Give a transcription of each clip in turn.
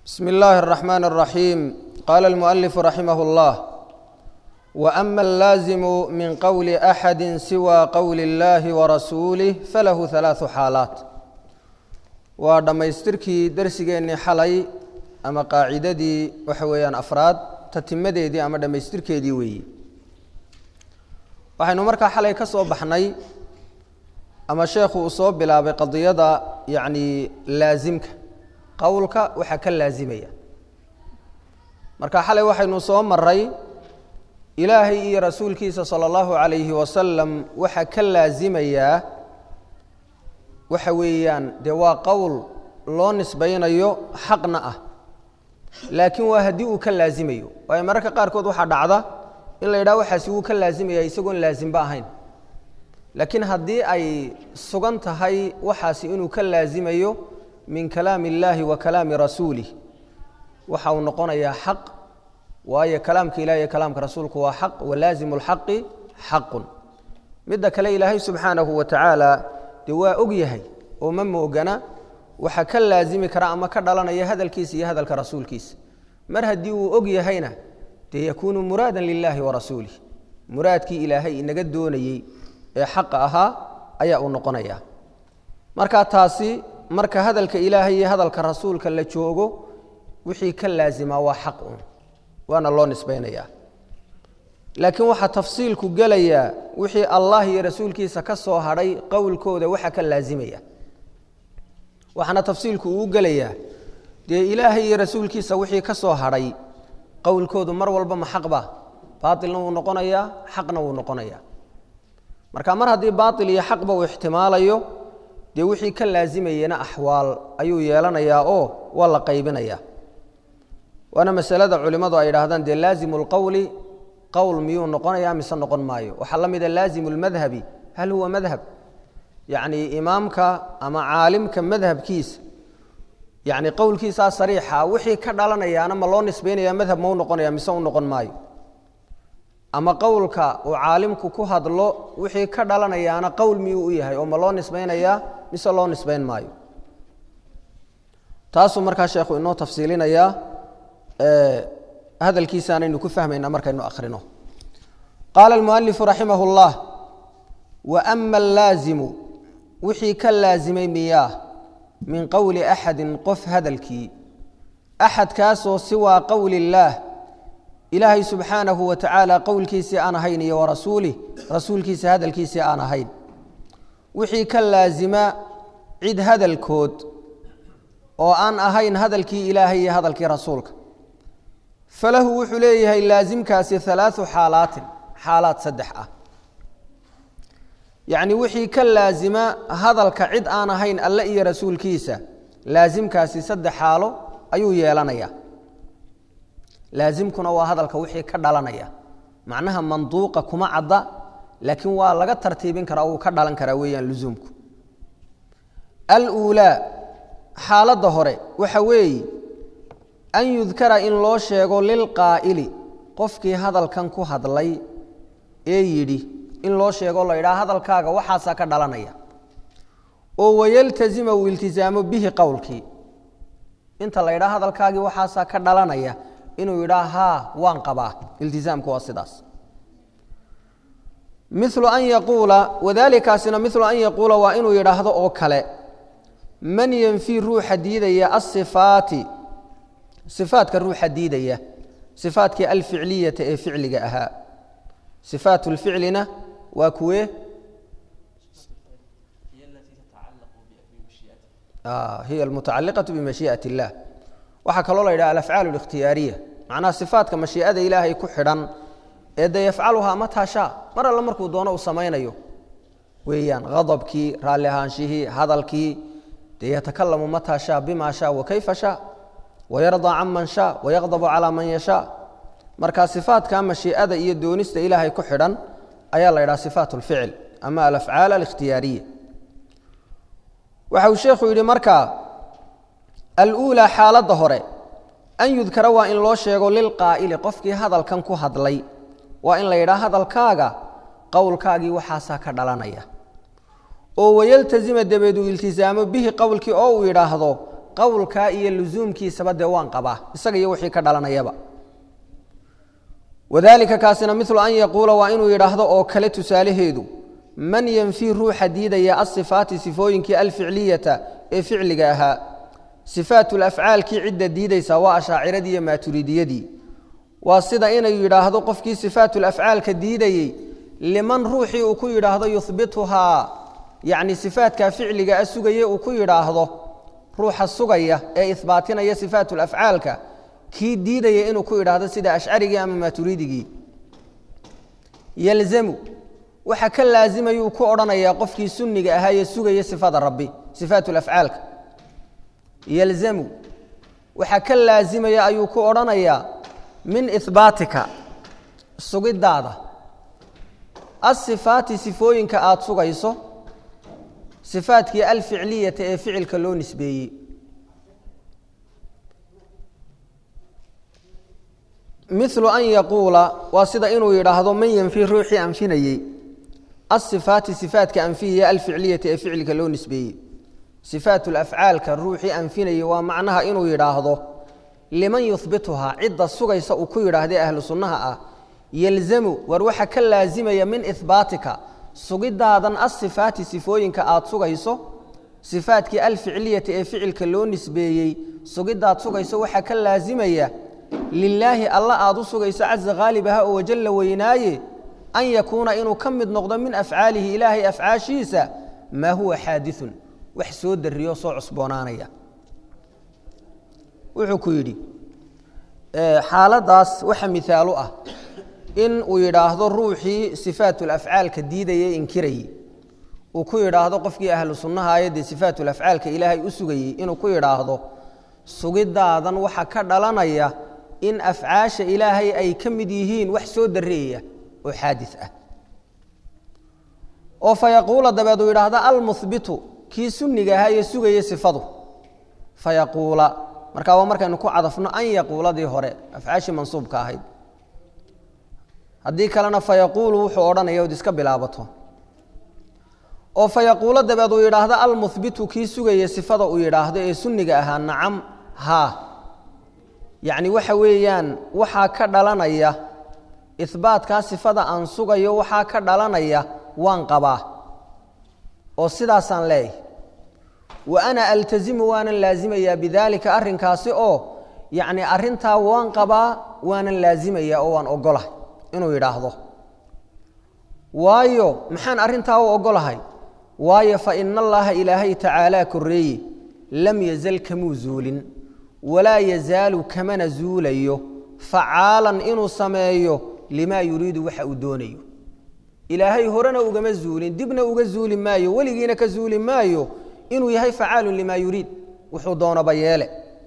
بسم الله الرحمن الرحيم قال المؤلف رحمه الله واما اللازم من قول احد سوى قول الله ورسوله فله ثلاث حالات waa dhammaystirkii darsigeennii xalay ama qaacidadii waxa weeyaan afraad tatimadeedii ama dhammaystirkeedii weeyi waxaynu markaa xalay ka soo baxnay ama sheekhu uu soo bilaabay qadiyada yacni laasimka qowlka waxaa ka laasimaya marka xalay waxaynu soo maray ilaahay iyo rasuulkiisa sala allahu calayhi wasalam waxaa ka laasimayaa waxa weeyaan dee waa qowl loo nisbaynayo xaqna ah laakiin waa haddii uu ka laasimayo waayo mararka qaarkood waxaa dhacda in la yidhaha waxaasi wuu ka laasimaya isagoon laasimba ahayn laakiin haddii ay sugan tahay waxaasi inuu ka laasimayo min kalaami illaahi wa kalaami rasuulih waxa uu noqonayaa xaq waayo kalaamka ilahi iyo kalaamka rasuulku waa xaq walaazimu lxaqi xaqun midda kale ilaahay subxaanahu wa tacaala dee waa og yahay oo ma moogana waxa ka laasimi kara ama ka dhalanaya hadalkiisa iyo hadalka rasuulkiisa mar haddii uu og yahayna dee yakuunu muraadan lilaahi wa rasuulih muraadkii ilaahay inaga doonayey ee xaqa ahaa ayaa uu noqonaya marka taasi marka hadalka ilaahay iyo hadalka rasuulka la joogo wixii ka laasimaa waa xaq un waana loo nisbaynayaa laakiin waxaa tafsiilku gelayaa wixii allah iyo rasuulkiisa ka soo hadhay qowlkooda waxa ka laasimaya waxaana tafsiilku uu gelayaa dee ilaahay iyo rasuulkiisa wixii ka soo hadhay qowlkoodu mar walba ma xaqba baailna wuu noqonayaa xaqna wuu noqonayaa marka mar haddii baail iyo xaqba uu ixtimaalayo dee wixii ka laasimayena axwaal ayuu yeelanayaa oo waa la qaybinayaa waana masalada culimmadu ay idhaahdaan dee laazimu lqowli qowl miyuu noqonaya mise noqon maayo waxaa la mida laazimu lmadhabi hal huwa madhab yacni imaamka ama caalimka madhabkiisa yacni qowlkiisaa sariixa wixii ka dhalanayaana ma loo nisbaynaya madhab ma u noqonaya mise u noqon maayo ama qowlka uu caalimku ku hadlo wixii ka dhalanayaana qowl miyuu u yahay oo ma loo nisbaynayaa mise loo nisbayn maayo taasuu markaa sheekhu inoo tafsiilinayaa hadalkiisaanaynu ku fahmayna markaynu akhrino qaala almualifu raximah اllah waama allaazimu wixii ka laasimay miyaa min qowli axadin qof hadalkii axadkaasoo siwaa qowli illaah ilaahay subxaanahu wa tacaala qowlkiisii aan ahayn iyo warasuulih rasuulkiisa hadalkiisii aan ahayn wixii ka laasima cid hadalkood oo aan ahayn hadalkii ilaahay iyo hadalkii rasuulka falahu wuxuu leeyahay laasimkaasi alaau xaalaatin xaalaad saddex ah yacni wixii ka laasima hadalka cid aan ahayn alle iyo rasuulkiisa laasimkaasi saddex xaalo ayuu yeelanaya laasimkuna waa hadalka wixii ka dhalanaya macnaha manduuqa kuma cadda laakiin waa laga tartiibin karaa wuu ka dhalan karaa weeyaan lusuumku aluulaa xaaladda hore waxa weeye an yudkara in loo sheego lilqaa'ili qofkii hadalkan ku hadlay ee yidhi in loo sheego la yidhaha hadalkaaga waxaasaa ka dhalanaya oo wayaltasima uu iltisaamo bihi qowlkii inta la yidhaha hadalkaagii waxaasaa ka dhalanaya inuu yidhaha haa waan qabaa iltisaamku waa sidaas milu an yaquula wadaalikaasina milu an yaquula waa inuu yidhaahdo oo kale man yenfii ruuxa diidaya asifaati ifaadka ruuxa diidaya ifaatkii alficliyata ee ficliga ahaa ifaat lficlina waa kuwe hiy mutacaliqaة bimashiiئaة الlah waxaa kaloo la yidhaha alafcaal اlikhtiyaariya macnaha sifaatka mashii'ada ilaahay ku xidhan ee de yafcaluhaa mataa shaa mar alle markuu doono uu samaynayo weeyaan hadabkii raalli ahaanshihii hadalkii dee yatakalamu mataa shaa bima shaa wakayfa shaa wayardaa can man shaa wayaqdabu calaa man yashaa marka sifaadka mashii'ada iyo doonista ilaahay ku xidhan ayaa la yidhaha sifaat اlficl ama alafcaal alikhtiyaariya waxa uu sheekhu yidhi markaa aluulaa xaaladda hore an yudkara waa in loo sheego lilqaa'ili qofkii hadalkan ku hadlay waa in la yidhaha hadalkaaga qowlkaagii waxaasaa ka dhalanaya oo wayaltasima dabeed uu iltisaamo bihi qowlkii oo uu yidhaahdo qowlkaa iyo lusuumkiisaba dee waan qabaa isaga iyo wixii ka dhalanayaba wadalika kaasina milu an yaquula waa inuu yidhaahdo oo kale tusaalaheedu man yanfii ruuxa diidaya asifaati sifooyinkii alficliyata ee ficliga ahaa sifaat lafcaalkii cidda diidaysa waa ashaaciradii iyo maaturidiyadii waa sida inuu yidhaahdo qofkii sifaat lafcaalka diidayey liman ruuxii uu ku yidhaahdo yuhbituhaa yacni sifaatkaa ficliga a sugaye uu ku yidhaahdo ruuxa sugaya ee ihbaatinaya sifaat lafcaalka kii diidaya inuu ku idhaahdo sida ashcarigii ama maaturiidigii yalzamu waxa ka laazimayuu ku odhanayaa qofkii sunniga ahaa ee sugaya sifada rabbi sifaat lafcaalka yalzamu waxa ka laazimaya ayuu ku odhanayaa min ihbaatika sugidaada asifaati sifooyinka aada sugayso sifaadkii alficliyata ee ficilka loo nisbeeyey milu an yaquula waa sida inuu yidhaahdo man yanfi ruuxii anfinayey asifaati sifaatka anfihiya alficliyata ee ficilka loo nisbeeyey sifaat lafcaalka ruuxii anfinayey waa macnaha inuu yidhaahdo liman yuhbituhaa cidda sugaysa uu ku yidhaahday ahlu sunnaha ah yalzamu war waxa ka laazimaya min ihbaatika sugidaadan asifaati sifooyinka aada sugayso sifaatkii alficliyata ee ficilka loo nisbeeyey sugidaad sugayso waxaa ka laazimaya lilaahi alla aada u sugayso caza haalibaha oo wajalla weynaaye an yakuuna inuu ka mid noqdo min afcaalihi ilaahay afcaashiisa maa huwa xaadiثun wax soo dariyo soo cusboonaanaya wuxuu ku yidhi xaaladaas waxa mihaalu ah in uu yidhaahdo ruuxii sifaatulafcaalka diidayey inkirayey uu ku yidhaahdo qofkii ahlu sunnaha ayadee sifaatulafcaalka ilaahay u sugayey inuu ku yidhaahdo sugidaadan waxa ka dhalanaya in afcaasha ilaahay ay ka mid yihiin wax soo dareeya oo xaadi ah oo fa yaquula dabeed uu yidhaahda almuhbitu kii sunniga ahaa ee sugaya sifadu fa yaquula markaa waa markaynu ku cadafno an yaquuladii hore afcaashii mansuubka ahayd haddii kalena fa yaquulu wuxuu odhanaya od iska bilaabato oo fa yaquulo dabeed uu yidhaahdo almuhbitu kii sugaya sifada uu yidhaahdo ee sunniga ahaa nacam haa yacni waxa weeyaan waxaa ka dhalanaya ihbaatkaa sifada aan sugayo waxaa ka dhalanaya waan qabaa oo sidaasaan leeyahay wa ana altazimu waanan laazimayaa bidaalika arrinkaasi oo yacni arrintaa waan qabaa waanan laazimayaa oo waan ogolahay inuu yidhaahdo waayo maxaan arrintaa u ogolahay waayo fa ina allaha ilaahay tacaalaa korreeye lam yazal kamuu zuulin walaa yazaalu kamana zuulayo facaalan inuu sameeyo limaa yuriidu waxa uu doonayo ilaahay horena ugama zuulin dibna uga zuuli maayo weligiina ka zuuli maayo inuu yahay facaalun limaa yuriid wuxuu doonaba yeele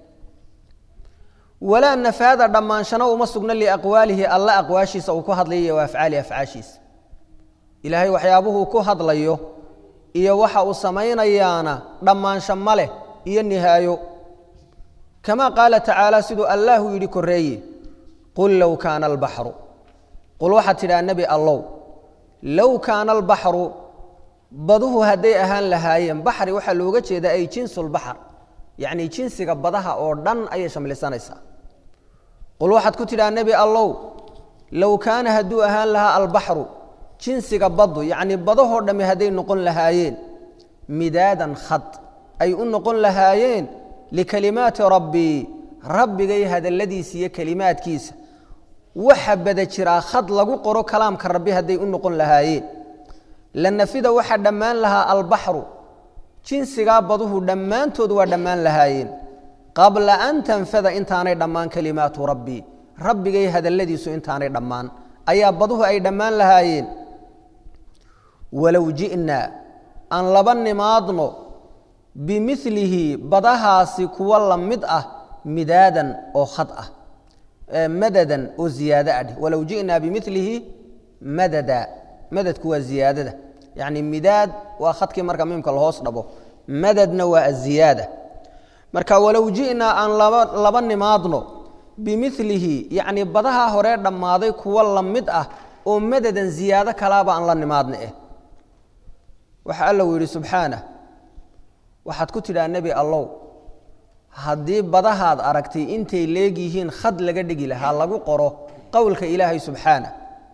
walaa nafaada dhammaanshana uma sugna liaqwaalihi alla aqwaashiisa uu ku hadlayo wa afcaali afcaashiisa ilaahay waxyaabuhuu ku hadlayo iyo waxa uu samaynayaana dhammaansho ma leh iyo nihaayo kama qaala tacaala siduu allahu yidhi koreeye qul low kaana albaxru qul waxaad tidhaha nebi allow low kaana albaxru baduhu hadday ahaan lahaayeen baxri waxaa looga jeedaa ay jinsulbaxr yacni jinsiga badaha oo dhan ayay shamlisanaysaa qul waxaad ku tidhaha nebi allow low kaana hadduu ahaan lahaa albaxru jinsiga baddu yacni badahoo dhammi hadday noqon lahaayeen midaadan khad ay u noqon lahaayeen likalimaati rabbii rabbigay hadalladiisa iyo kelimaadkiisa waxa bada jiraa khad lagu qoro kalaamka rabbi hadday u noqon lahaayeen la nafida waxaa dhammaan lahaa albaxru jinsigaa baduhu dhammaantood waa dhammaan lahaayeen qabla an tanfada intaanay dhammaan kalimaatu rabbii rabbigay hadalladiisu intaanay dhammaan ayaa baduhu ay dhammaan lahaayeen walow ji'naa aan laba nimaadno bimilihi badahaasi kuwa la mid ah midaadan oo khad ah madadan oo ziyaado ah walow ji'naa bimilihi madada madadku waa ziyaadada yacni midaad waa khadkii marka miimka lahoos dhabo madadna waa aziyaada marka walow ji'naa aan laba laba nimaadno bimilihi yacni badaha horee dhammaaday kuwa la mid ah oo madadan ziyaado kalaaba aan la nimaadna eh waxa alla uu yidhi subxaanah waxaad ku tidhaha nebi allow haddii badahaad aragtay intay leegyihiin khad laga dhigi lahaa lagu qoro qowlka ilaahay subxaana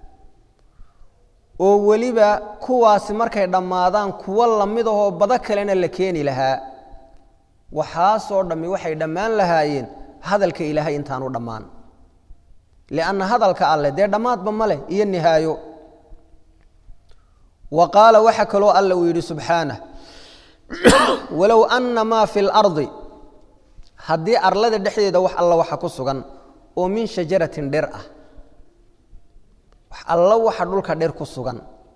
oo weliba kuwaasi markay dhammaadaan kuwo lamid ahoo bado kalena la keeni lahaa waxaasoo dhammi waxay dhammaan lahaayeen hadalka ilaahay intaanu dhammaan lianna hadalka alleh dee dhammaadba ma leh iyo nihaayo wa qaala waxa kaloo alla uu yidhi subxaanah walow anna maa fi lardi haddii arlada dhexdeeda wax alla waxa ku sugan oo min shajaratin dher ah wax alla waxa dhulka dher ku sugan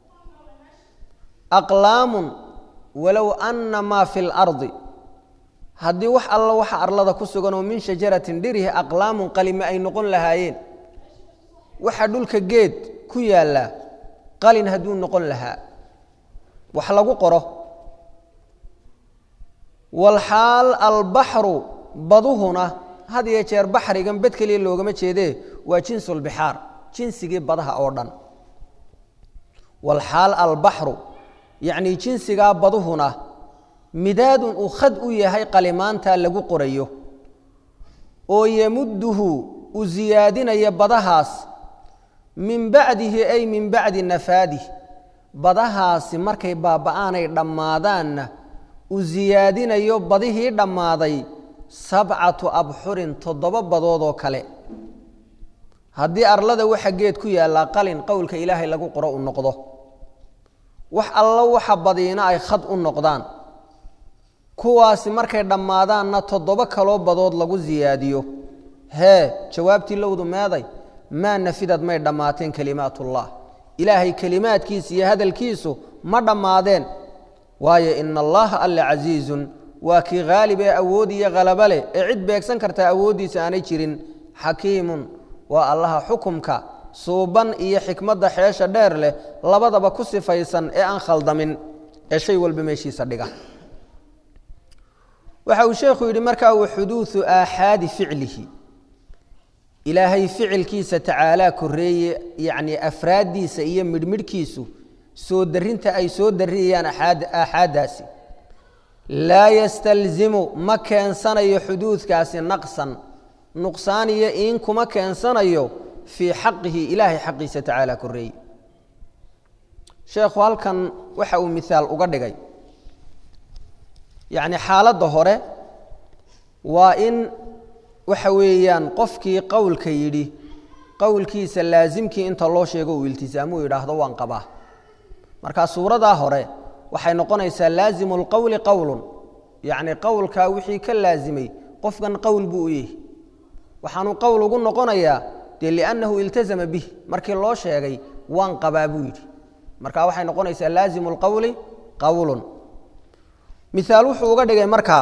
aqlaamun walow anna maa fi lardi haddii wax alla waxa arlada ku sugan oo min shajaratin dhirihi aqlaamun qalime ay noqon lahaayeen waxa dhulka geed ku yaalla qalin hadduu noqon lahaa wax lagu qoro walxaal albaxru baduhuna had iyo jeer baxrigan bed keliya loogama jeedee waa jinsulbixaar jinsigii badaha oo dhan walxaal albaxru yacnii jinsigaa baduhuna midaadun uu khad u yahay qalimaantaa lagu qorayo oo yamudduhu uu siyaadinaya badahaas min bacdihi ay min bacdi nafaadih badahaasi markay baaba'aanay dhammaadaanna uu siyaadinayo badihii dhammaaday sabcatu abxurin toddoba badoodoo kale haddii arlada waxa geed ku yaallaa qalin qowlka ilaahay lagu qoro u noqdo wax allo waxa badiina ay khad u noqdaan kuwaasi markay dhammaadaanna toddoba kaloo badood lagu siyaadiyo hee jawaabtii lowdu meeday maa nafidad may dhammaateen kelimaatullah ilaahay kelimaadkiisa iyo hadalkiisu ma dhammaadeen waayo ina allaha alle casiizun waa kii haalib ee awood iyo khalaba leh ee cid beegsan kartaa awooddiisa aanay jirin xakiimun waa allaha xukumka suuban iyo xikmadda xeesha dheer leh labadaba ku sifaysan ee aan khaldamin ee shay walba meeshiisa dhiga waxa uu sheekhu yidhi markaa wa xuduudu aaxaadi ficlihi ilaahay ficilkiisa tacaalaa koreeye yacnii afraaddiisa iyo midhmidhkiisu soo darinta ay soo dariyayaan aaxaaddaasi laa yastalzimu ma keensanayo xuduudkaasi naqsan nuqsaan iyo iin kuma keensanayo fii xaqihi ilaahay xaqiisa tacaalaa koreeye sheekhu halkan waxa uu mihaal uga dhigay yacni xaaladda hore waa in waxa weeyaan qofkii qowlka yidhi qowlkiisa laasimkii inta loo sheego uu iltisaamuu yidhaahdo waan qabaa marka suuradaa hore waxay noqonaysaa laasimu lqowli qowlun yacni qowlkaa wixii ka laasimay qofkan qowl buu u yahi waxaanu qowl ugu noqonayaa dee liannahu iltasama bih markii loo sheegay waan qabaa buu yidhi marka waxay noqonaysaa laasimu lqowli qowlun miaal wuxuu uga dhigay markaa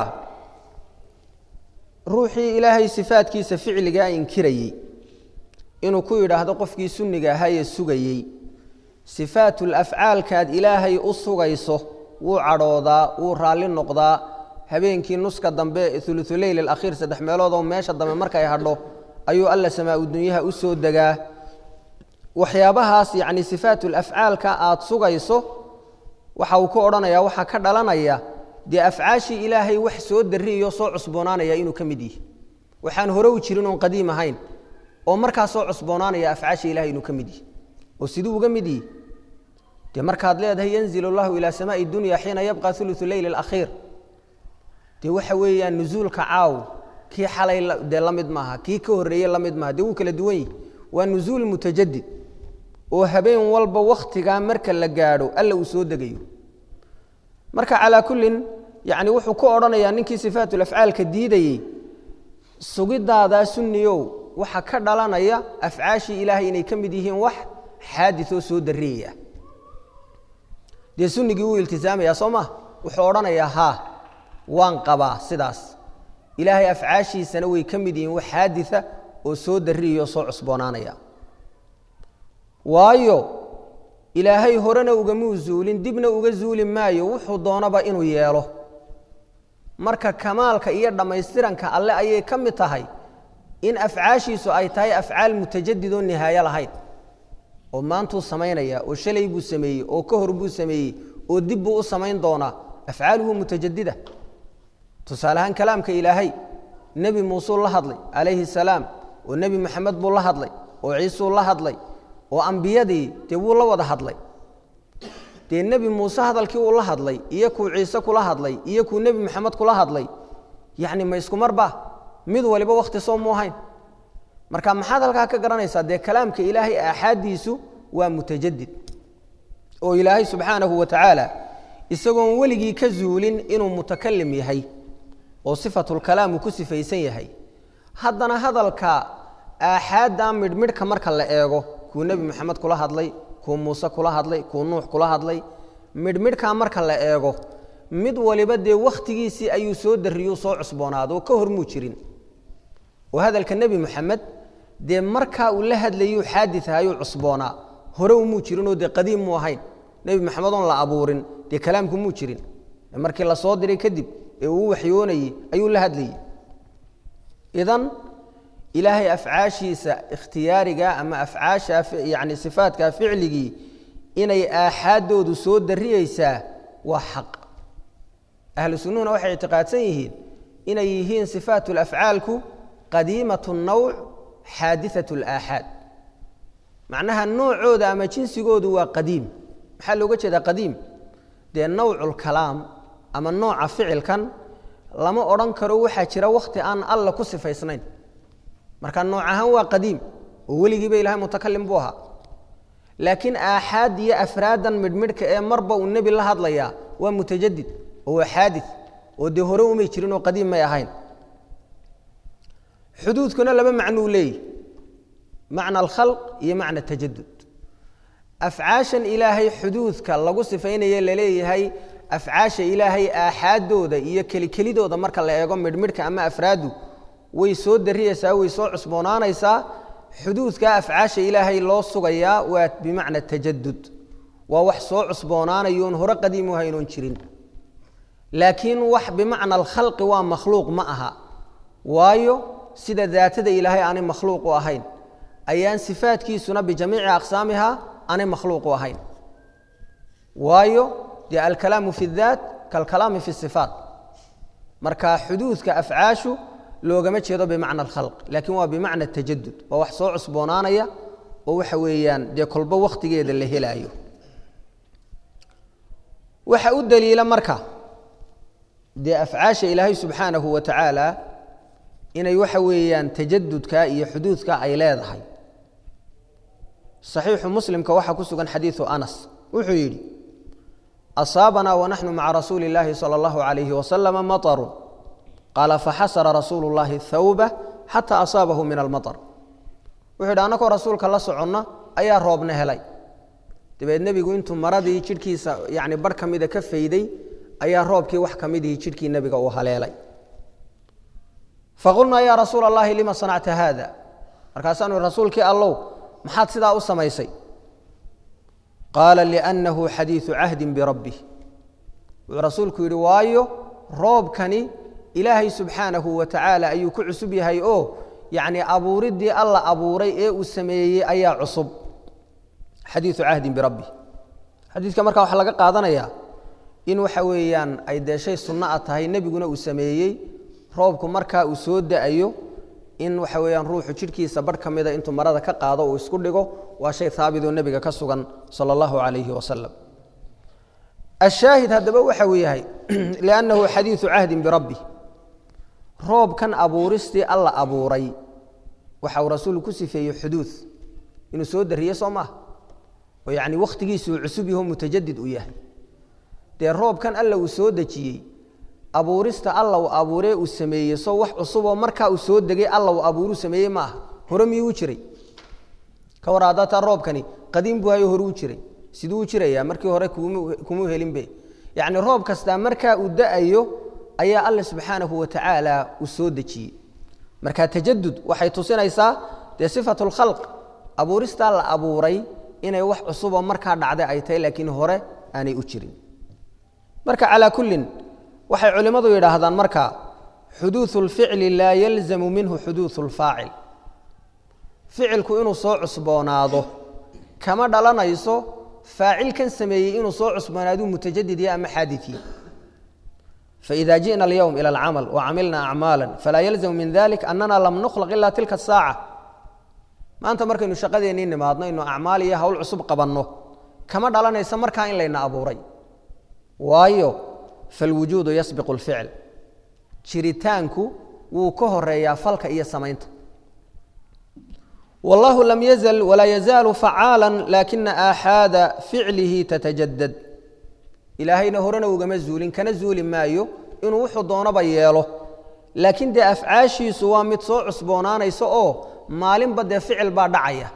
ruuxii ilaahay sifaadkiisa ficligaa inkirayey inuu ku yidhaahdo qofkii sunniga ahaayee sugayey sifaatul afcaalkaad ilaahay u sugayso wuu cadhoodaa wuu raalli noqdaa habeenkii nuska dambe ululeyl alakhiir saddex meeloodoo meesha dambe markay hadho ayuu alla samaa-u dunyaha u soo degaa waxyaabahaas yacni sifaatul afcaalka aad sugayso waxa uu ku odhanayaa waxaa ka dhalanaya dee afcaashii ilaahay wax soo darriiyo soo cusboonaanaya inuu ka mid yihi waxaan hore u jirin oon qadiim ahayn oo markaa soo cusboonaanaya afcaashii ilahay inuu ka mid yihi oo siduu uga mid yihi dee markaad leedahay yanzil allahu ilaa samaai dunya xiina yabqa ulusu leyl alakhiir dee waxa weeyaan nusuulka caaw kii xalay dee la mid maaha kii ka horreeye la mid maaha dee wuu kala duwan yihi waa nusuul mutajadid oo habeen walba wakhtigaa marka la gaadho alla uu soo degayo marka calaa kullin yacni wuxuu ku odhanayaa ninkii sifaatulafcaalka diidayey sugidaadaa sunniyow waxa ka dhalanaya afcaashii ilaahay inay ka mid yihiin wax xaadisoo soo darriyaya dee sunnigii wuu iltisaamayaa soo maa wuxuu odhanayaa haa waan qabaa sidaas ilaahay afcaashiisana way ka mid yihiin wax xaadisa oo soo darriyayo soo cusboonaanaya waayo ilaahay horena ugamuu zuulin dibna uga zuuli maayo wuxuu doonaba inuu yeelo marka kamaalka iyo dhammaystiranka alle ayay ka mid tahay in afcaashiisu ay tahay afcaal mutajadid oo nihaayo lahayn oo maantuu samaynaya oo shalay buu sameeyey oo ka hor buu sameeyey oo dib buu u samayn doonaa afcaaluhu mutajadida tusaale ahaan kalaamka ilaahay nebi muusuu la hadlay calayhi salaam oo nebi maxamed buu la hadlay oo ciisuu la hadlay oo ambiyadii dee wuu la wada hadlay dee nebi muuse hadalkii uu la hadlay iyo kuu ciise kula hadlay iyo kuu nebi maxamed kula hadlay yacni ma isku marba mid waliba wakhti soo mu ahayn marka maxaad halkaa ka garanaysaa dee kalaamka ilaahay aaxaaddiisu waa mutajadid oo ilaahay subxaanahu wa tacaala isagoon weligii ka zuulin inuu mutakalim yahay oo sifatulkalaam uu ku sifaysan yahay haddana hadalka aaxaadda midhmidhka marka la eego kuu nebi maxamed kula hadlay kuu muuse kula hadlay kuu nuux kula hadlay midhmidhkaa marka la eego mid waliba dee wakhtigiisii ayuu soo darriyuu soo cusboonaado oo ka hormuu jirin oo hadalka nebi moxamed dee markaa uu la hadlayuu xaadid ahayuu cusboonaa hore umuu jirinoo dee qadiim muu ahayn nebi maxamed oon la abuurin dee kalaamku muu jirin markii la soo diray kadib ee uu waxyoonayey ayuu la hadlayey idan ilaahay afcaashiisa ikhtiyaariga ama afcaasha yani sifaadka ficligii inay aaxaaddoodu soo darriyeysaa waa xaq ahlu sunnuhuna waxay ictiqaadsan yihiin inay yihiin sifaat lafcaalku qadiimat nawc xaadiat alaaxaad macnaha noocooda ama jinsigoodu waa qadiim maxaa looga jeedaa qadiim dee nawculkalaam ama nooca ficilkan lama odhan karo waxaa jira wakhti aan alla ku sifaysnayn marka nooc ahaan waa qadiim oo weligiiba ilahay mutakalim buu ahaa laakiin aaxaad iyo afraadan midhmidhka ee marba uu nebi la hadlayaa waa mutajadid oo waa xaadid oo dee hore umay jirin oo qadiim may ahayn xuduudkuna laba macnuu leeyihi macna alkhalq iyo macna tajadud afcaashan ilaahay xuduudka lagu sifaynaye laleeyahay afcaasha ilaahay aaxaaddooda iyo kelikelidooda marka la eego midhmidhka ama afraadu way soo darriyeysaa way soo cusboonaanaysaa xuduudka afcaasha ilaahay loo sugayaa waa bimacna tajadud waa wax soo cusboonaanayoon hore qadiimu haynoon jirin laakiin wax bimacna alkhalqi waa makhluuq ma aha waayo sida daatada ilaahay aanay makhluuq u ahayn ayaan sifaadkiisuna bijamiici aqsaamiha aanay makhluuq u ahayn waayo dee alkalaamu fi daat kalkalaami fi sifaat marka xuduudka afcaashu loogama jeedo bimacna alkhalq laakiin waa bimacna tajadud waa wax soo cusboonaanaya oo waxa weeyaan dee kolbo wakhtigeeda la helaayo waxa u daliila marka dee afcaasha ilaahay subxaanahu wa tacaala inay waxa weeyaan tajadudka iyo xuduudka ay leedahay صaxiixu muslimka waxaa ku sugan xadiiثu anas wuxuu yidhi asaabanaa wanaxnu maca rasuuli اllaahi salى اllahu عalayhi waslama maطru qaala faxasara rasuulu اllahi hawba xata asaabahu min almaطr wuxuu yidhi annagoo rasuulka la soconna ayaa roobna helay dabeed nebigu intuu maradii jidhkiisa yani barh ka mida ka fayday ayaa roobkii wax ka midihii jidhkii nebiga uu haleelay faqulnaa yaa rasuula اllahi lima sanacta haada markaasaanu rasuulkii allow maxaad sidaa u samaysay qaala liannahu xadiidu cahdin birabbih wuxuu rasuulku yidhi waayo roobkani ilaahay subxaanahu wa tacaala ayuu ku cusub yahay oo yacni abuuriddii alla abuuray ee uu sameeyey ayaa cusub xadiidu cahdin birabbih xadiidka markaa waxaa laga qaadanayaa in waxa weeyaan ay dee shay sunno a tahay nebiguna uu sameeyey roobku markaa uu soo da-ayo in waxa weeyaan ruuxu jidhkiisa barh ka mida intuu marada ka qaado uu isku dhigo waa shay haabitoo nebiga ka sugan sala allahu calayhi wasalam ashaahid haddaba waxa uu yahay liannahu xadiidu cahdin birabbi roobkan abuuristii alla abuuray waxa uu rasuulku ku sifeeyey xuduud inuu soo dariye soo maaha oo yacni wakhtigiisuu cusub yaho mutajadid u yahay dee roobkan alla uu soo dejiyey abuurista alla uu abuuree uu sameeyey soo wax cusuboo markaa uu soo degay alla uu abuuruu sameeyey ma aha hore miyuu u jiray ka war haddataa roobkani qadiim buu hayo hore u jiray siduu u jirayaa markii hore kumuu helinbe yacni roob kastaa markaa uu da-ayo ayaa alla subxaanahu wa tacaala uu soo dejiyey marka tajadud waxay tusinaysaa dee sifatu lkhalq abuuristaa la abuuray inay wax cusuboo markaa dhacday ay tahay laakiin hore aanay u jirin marka calaa kullin waxay culimmadu yidhaahdaan marka xuduuثu اlficli laa yalzamu minhu xuduuثu اlfaacil ficilku inuu soo cusboonaado kama dhalanayso faacilkan sameeyey inuu soo cusboonaaduu mutajadid ya ama xaadiثiye faإida jiئna اlyowm ilى اlcamal wacamilna acmaala falaa yalزam min dalik anana lam nukhlaq ila tilka الsaaca maanta markaynu shaqadeennii nimaadno inu acmaal iyo hawl cusub qabanno kama dhalanaysa markaa in layna abuuray waayo falwujuudu yasbiqu اlficl jiritaanku wuu ka horeeyaa falka iyo samaynta wallahu lam yazl walaa yazaalu facaala lakina aaxaada ficlihi tatajadad ilaahayna horena ugama zuulin kana zuuli maayo inuu wuxuu doonaba yeelo laakiin dee afcaashiisu waa mid soo cusboonaanaysa oo maalinba dee ficil baa dhacaya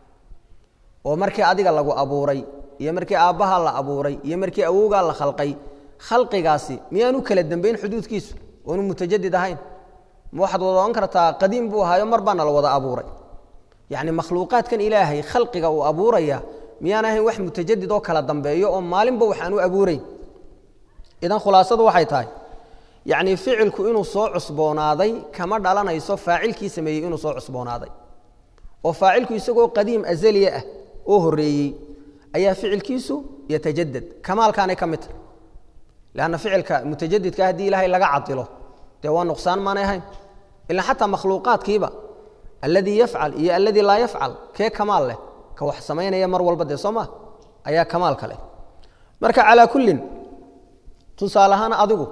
oo markii adiga lagu abuuray iyo markii aabbaha la abuuray iyo markii awowgaa la khalqay khalqigaasi miyaanu kala dambayn xuduudkiisu oonu mutajadid ahayn ma waxaad wada ohan kartaa qadiim buu ahaayo mar baana la wada abuuray yacni makhluuqaadkan ilaahay khalqiga uu abuuraya miyaan ahayn wax mutajadid oo kala dambeeyo oo maalinba waxaan u abuurayn idan khulaasadu waxay tahay yacni ficilku inuu soo cusboonaaday kama dhalanayso faacilkii sameeyey inuu soo cusboonaaday oo faacilku isagoo qadiim azaliya ah oo horreeyey ayaa ficilkiisu yatajadad kamaalkaanay ka mid tahay leanna ficilka mutajadidka haddii ilaahay laga cadilo dee waa nuqsaan maanay ahayn ilaa xataa makhluuqaadkiiba alladii yafcal iyo alladii laa yafcal kee kamaal leh ka wax samaynaya mar walba dee soo maa ayaa kamaalka leh marka calaa kullin tusaale ahaan adigu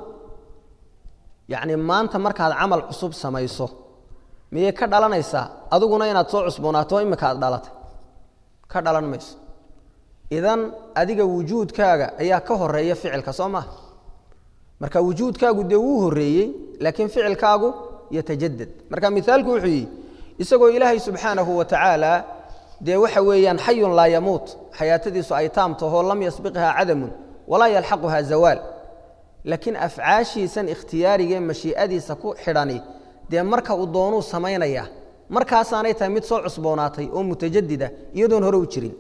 yacni maanta markaad camal cusub samayso miyay ka dhalanaysaa adiguna inaad soo cusboonaato imika aad dhalatay ka dhalan mayso idan adiga wujuudkaaga ayaa ka horeeya ficilka soo maha marka wujuudkaagu dee wuu horreeyey laakiin ficilkaagu yatajadad marka mithaalku wuxuu yihi isagoo ilaahay subxaanahu wa tacaala dee waxa weeyaan xayun laa yamuut xayaatadiisu ay taam tahoo lam yasbiqha cadamun walaa yalxaquha zawaal laakiin afcaashiisan ikhtiyaarigee mashii'adiisa ku xidhani dee marka uu doonuu samaynaya markaasaanay tahay mid soo cusboonaatay oo mutajadida iyadoon hore u jirin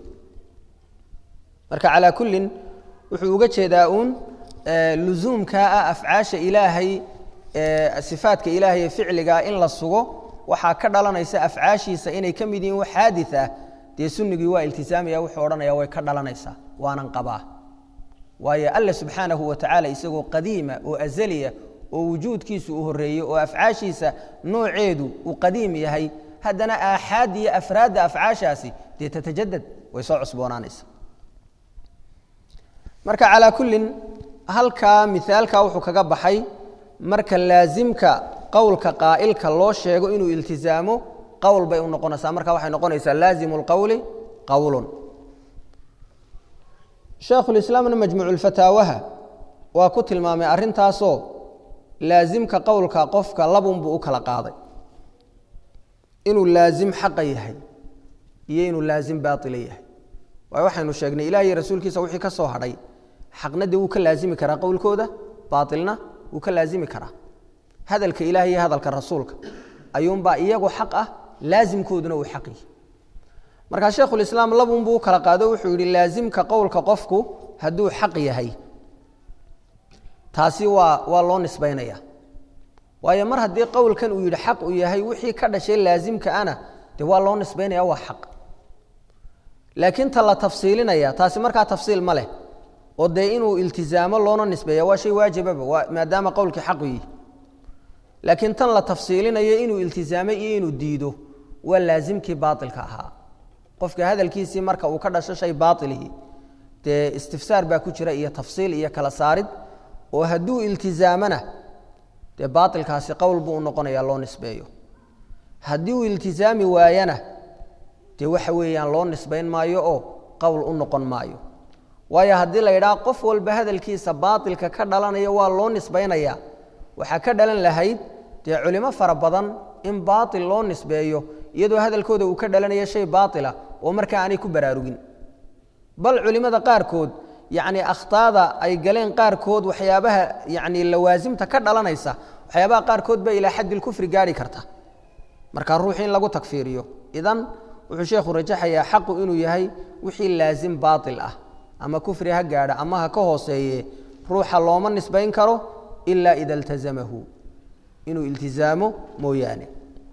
marka calaa kullin wuxuu uga jeedaa uun lusuumkaa ah afcaasha ilaahay sifaadka ilaahay ee ficligaa in la sugo waxaa ka dhalanaysa afcaashiisa inay ka mid yihiin wax xaadi ah dee sunnigii waa iltisaamaya wuxuu odhanaya way ka dhalanaysaa waanan qabaa waayo alle subxaanahu wa tacaala isagoo qadiima oo azaliya oo wujuudkiisu uu horreeyey oo afcaashiisa nooceedu uu qadiim yahay haddana aaxaad iyo afraadda afcaashaasi dee tatajadad way soo cusboonaanaysa marka calaa kullin halkaa mihaalkaa wuxuu kaga baxay marka laasimka qowlka qaa'ilka loo sheego inuu iltizaamo qowl bay u noqonaysaa marka waxay noqonaysaa laazimu lqowli qowlun sheekhulislaamna majmuuculfataawaha waa ku tilmaamay arrintaasoo laasimka qowlka qofka labunbuu u kala qaaday inuu laasim xaqa yahay iyo inuu laasim baaila yahay waayo waxaynu sheegnay ilaah iyo rasuulkiisa wixii ka soo hadhay xaqna dee wuu ka laasimi karaa qowlkooda baailna wuu ka laasimi karaa hadalka ilaah iyo hadalka rasuulka ayuunbaa iyagu xaq ah laasimkooduna uu xaq yihi markaa sheekhulislaam labunbuu u kala qaado wuxuu yidhi laasimka qowlka qofku hadduu xaq yahay taasi waa waa loo nisbaynaya waayo mar haddii qowlkan uu yidhi xaq uu yahay wixii ka dhashay laasimka ana dee waa loo nisbaynaya waa xaq laakiin ta la tafsiilinaya taasi markaa tafsiil ma leh oo dee inuu iltizaamo loona nisbeeya waa shay waajibaba waa maadaama qowlkii xaqu yihi laakiin tan la tafsiilinayo inuu iltizaamay iyo inuu diido waa laasimkii baailka ahaa qofka hadalkiisii marka uu ka dhasho shay baailihi dee istifsaar baa ku jira iyo tafsiil iyo kala saarid oo hadduu iltizaamana dee baailkaasi qowl buu u noqonaya loo nisbeeyo haddii uu iltizaami waayana dee waxa weeyaan loo nisbayn maayo oo qowl u noqon maayo waayo haddii la yidhaha qof walba hadalkiisa baailka ka dhalanaya waa loo nisbaynaya waxaa ka dhalan lahayd dee culimo fara badan in baail loo nisbeeyo iyadoo hadalkooda uu ka dhalanaya shay baaila oo markaa aanay ku baraarugin bal culimmada qaarkood yacni akhtaada ay galeen qaarkood waxyaabaha yacni lawaasimta ka dhalanaysa waxyaabaha qaarkood ba ilaa xaddi lkufri gaarhi karta marka ruuxi in lagu takfiiriyo idan wuxuu sheekhu rajaxayaa xaqu inuu yahay wixii laasim baail ah ama kufri ha gaadha ama ha ka hooseeye ruuxa looma nisbayn karo ila ida iltazamahu inuu iltizaamo mooyaane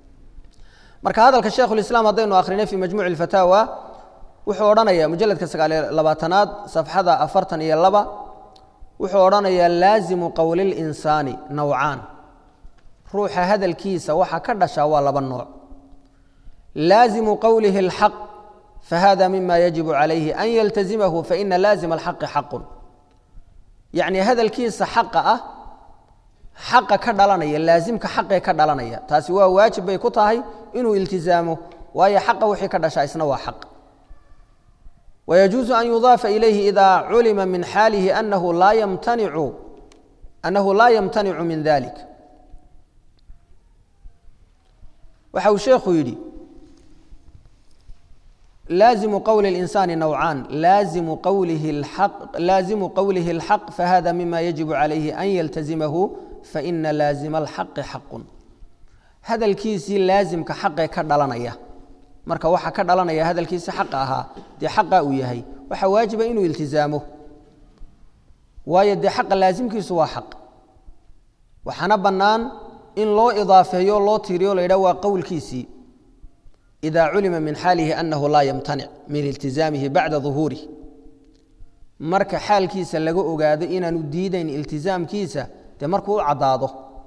marka hadalka sheekhulislaam haddaynu akrinay fii majmuuci اlfataawa wuxuu odhanaya mujaladka sagaaliyo labaatanaad safxada afartan iyo laba wuxuu odhanayaa laazimu qowli linsaani nowcaan ruuxa hadalkiisa waxa ka dhashaa waa laba nooc laazimu qowlihi اlxaq fahada mima yajibu calayhi an yaltazimahu faina laazima alxaqi xaqun yacni hadalkiisa xaqa ah xaqa ka dhalanaya laasimka xaqee ka dhalanaya taasi waa waajib bay ku tahay inuu iltizaamo waayo xaqa wixii ka dhashaa isna waa xaq wayajuusu an yudaafa ilayhi ida culima min xaalihi anahu laa yamtanicu annahu laa yamtanicu min dalik waxa uu sheekhu yidhi laazimu qowli اlinsaani nowcaan laazimu qowlihi اlxaq laazimu qowlihi اlxaq fahada mima yajibu calayhi an yaltazimahu faina laazima alxaqi xaqun hadalkiisii laasimka xaqee ka dhalanaya marka waxa ka dhalanaya hadalkiisi xaqa ahaa dee xaqa uu yahay waxaa waajiba inuu iltizaamo waayo dee xaqa laasimkiisu waa xaq waxaana bannaan in loo idaafeeyo loo tiiriyo la yidhah waa qowlkiisii ida culima min xaalihi anahu laa yamtanic min iltizaamihi bacda duhuurih marka xaalkiisa laga ogaado inaanu diidayn iltizaamkiisa dee markuu u caddaado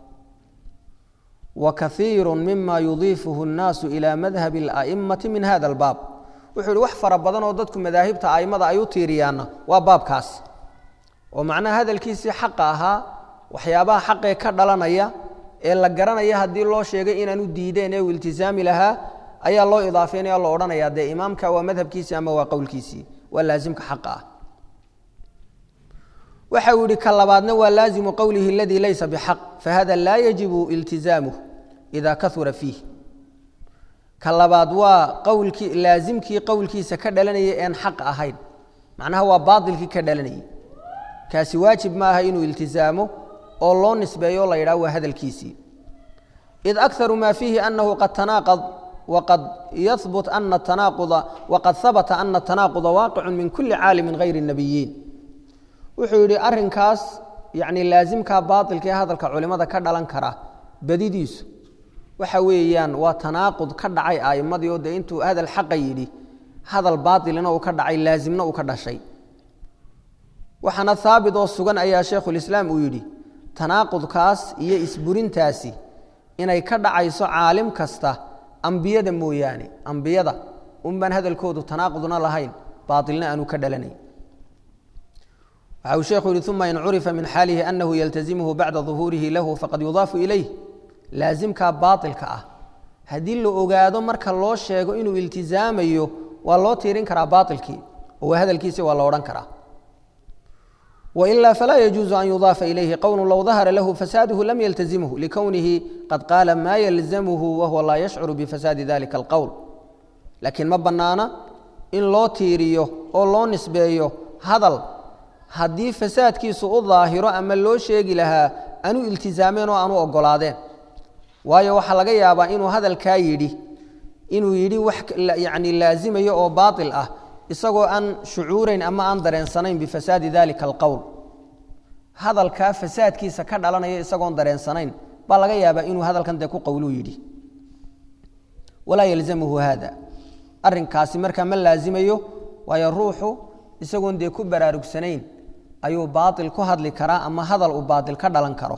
wa kaiiru mima yudiifuhu اnnaasu ila madhabi اla'imati min hada albaab wuxuu yihi wax fara badan oo dadku madaahibta a'immada ay u tiiriyaanna waa baabkaas oo macnaha hadalkiisii xaqa ahaa waxyaabaha xaqee ka dhalanaya ee la garanaya haddii loo sheegay inaanu diideen ee uu iltizaami lahaa ayaa loo idaafeynaya lo odhanaya dee imaamka waa madhabkiisii ama waa qowlkiisii waa laasimka xaqa ah waxa uu yihi ka labaadna waa laazimu qowlihi aladii laysa bixaq fahada laa yajibu iltizaamuh ida kahura fiih ka labaad waa qowlkii laasimkii qowlkiisa ka dhalanayay een xaq ahayn macnaha waa baailkii ka dhalanayay kaasi waajib ma aha inuu iltizaamo oo loo nisbeeyo la yidhaho waa hadalkiisii id akaru ma fiihi anahu qad tanaaqad wqad yahbut ana tanaaquda waqad habata ana tanaaquda waaqicu min kuli caalimin hayri الnabiyiin wuxuu yidhi arinkaas yani laasimka baailka ee hadalka culimada ka dhalan kara badidiisu waxa weeyaan waa tanaaqud ka dhacay a'imadii oo dee intuu hadal xaqa yidhi hadal baailina uu ka dhacay laasimna uu ka dhashay waxaana haabit oo sugan ayaa sheikhulislaam uu yidhi tanaaqudkaas iyo isburintaasi inay ka dhacayso caalim kasta ambiyada mooyaane ambiyada unbaan hadalkoodu tanaaqudna lahayn baailna aanu ka dhalanayn waxa uu sheekhu yihi uma in curifa min xaalihi anahu yaltazimuhu bacda duhuurihi lahu faqad yudaafu ilayh laasimkaa baailka ah haddii la ogaado marka loo sheego inuu iltizaamayo waa loo tiirin karaa baailkii oo waa hadalkiisi waa la odhan karaa wailaa falaa yajuuzu an yudaafa ilayhi qowlu low dahara lahu fasaaduhu lam yaltazimhu likownihi qad qaala maa yalzamhu wahuwa laa yashcuru bifasaadi dalika alqowl laakiin ma bannaana in loo tiiriyo oo loo nisbeeyo hadal haddii fasaadkiisu u daahiro ama loo sheegi lahaa anu iltizaameen oo aanu ogolaadeen waayo waxaa laga yaabaa inuu hadalkaa yidhi inuu yidhi wax yani laazimayo oo baail ah isagoo aan shucuurayn ama aan dareensanayn bifasaadi dalika alqowl hadalkaa fasaadkiisa ka dhalanaya isagoon dareensanayn baa laga yaabaa inuu hadalkan dee ku qowluu yidhi walaa yalzamuhu haada arinkaasi markaa ma laazimayo waayo ruuxu isagoon dee ku baraarugsanayn ayuu baail ku hadli karaa ama hadal uu baail ka dhalan karo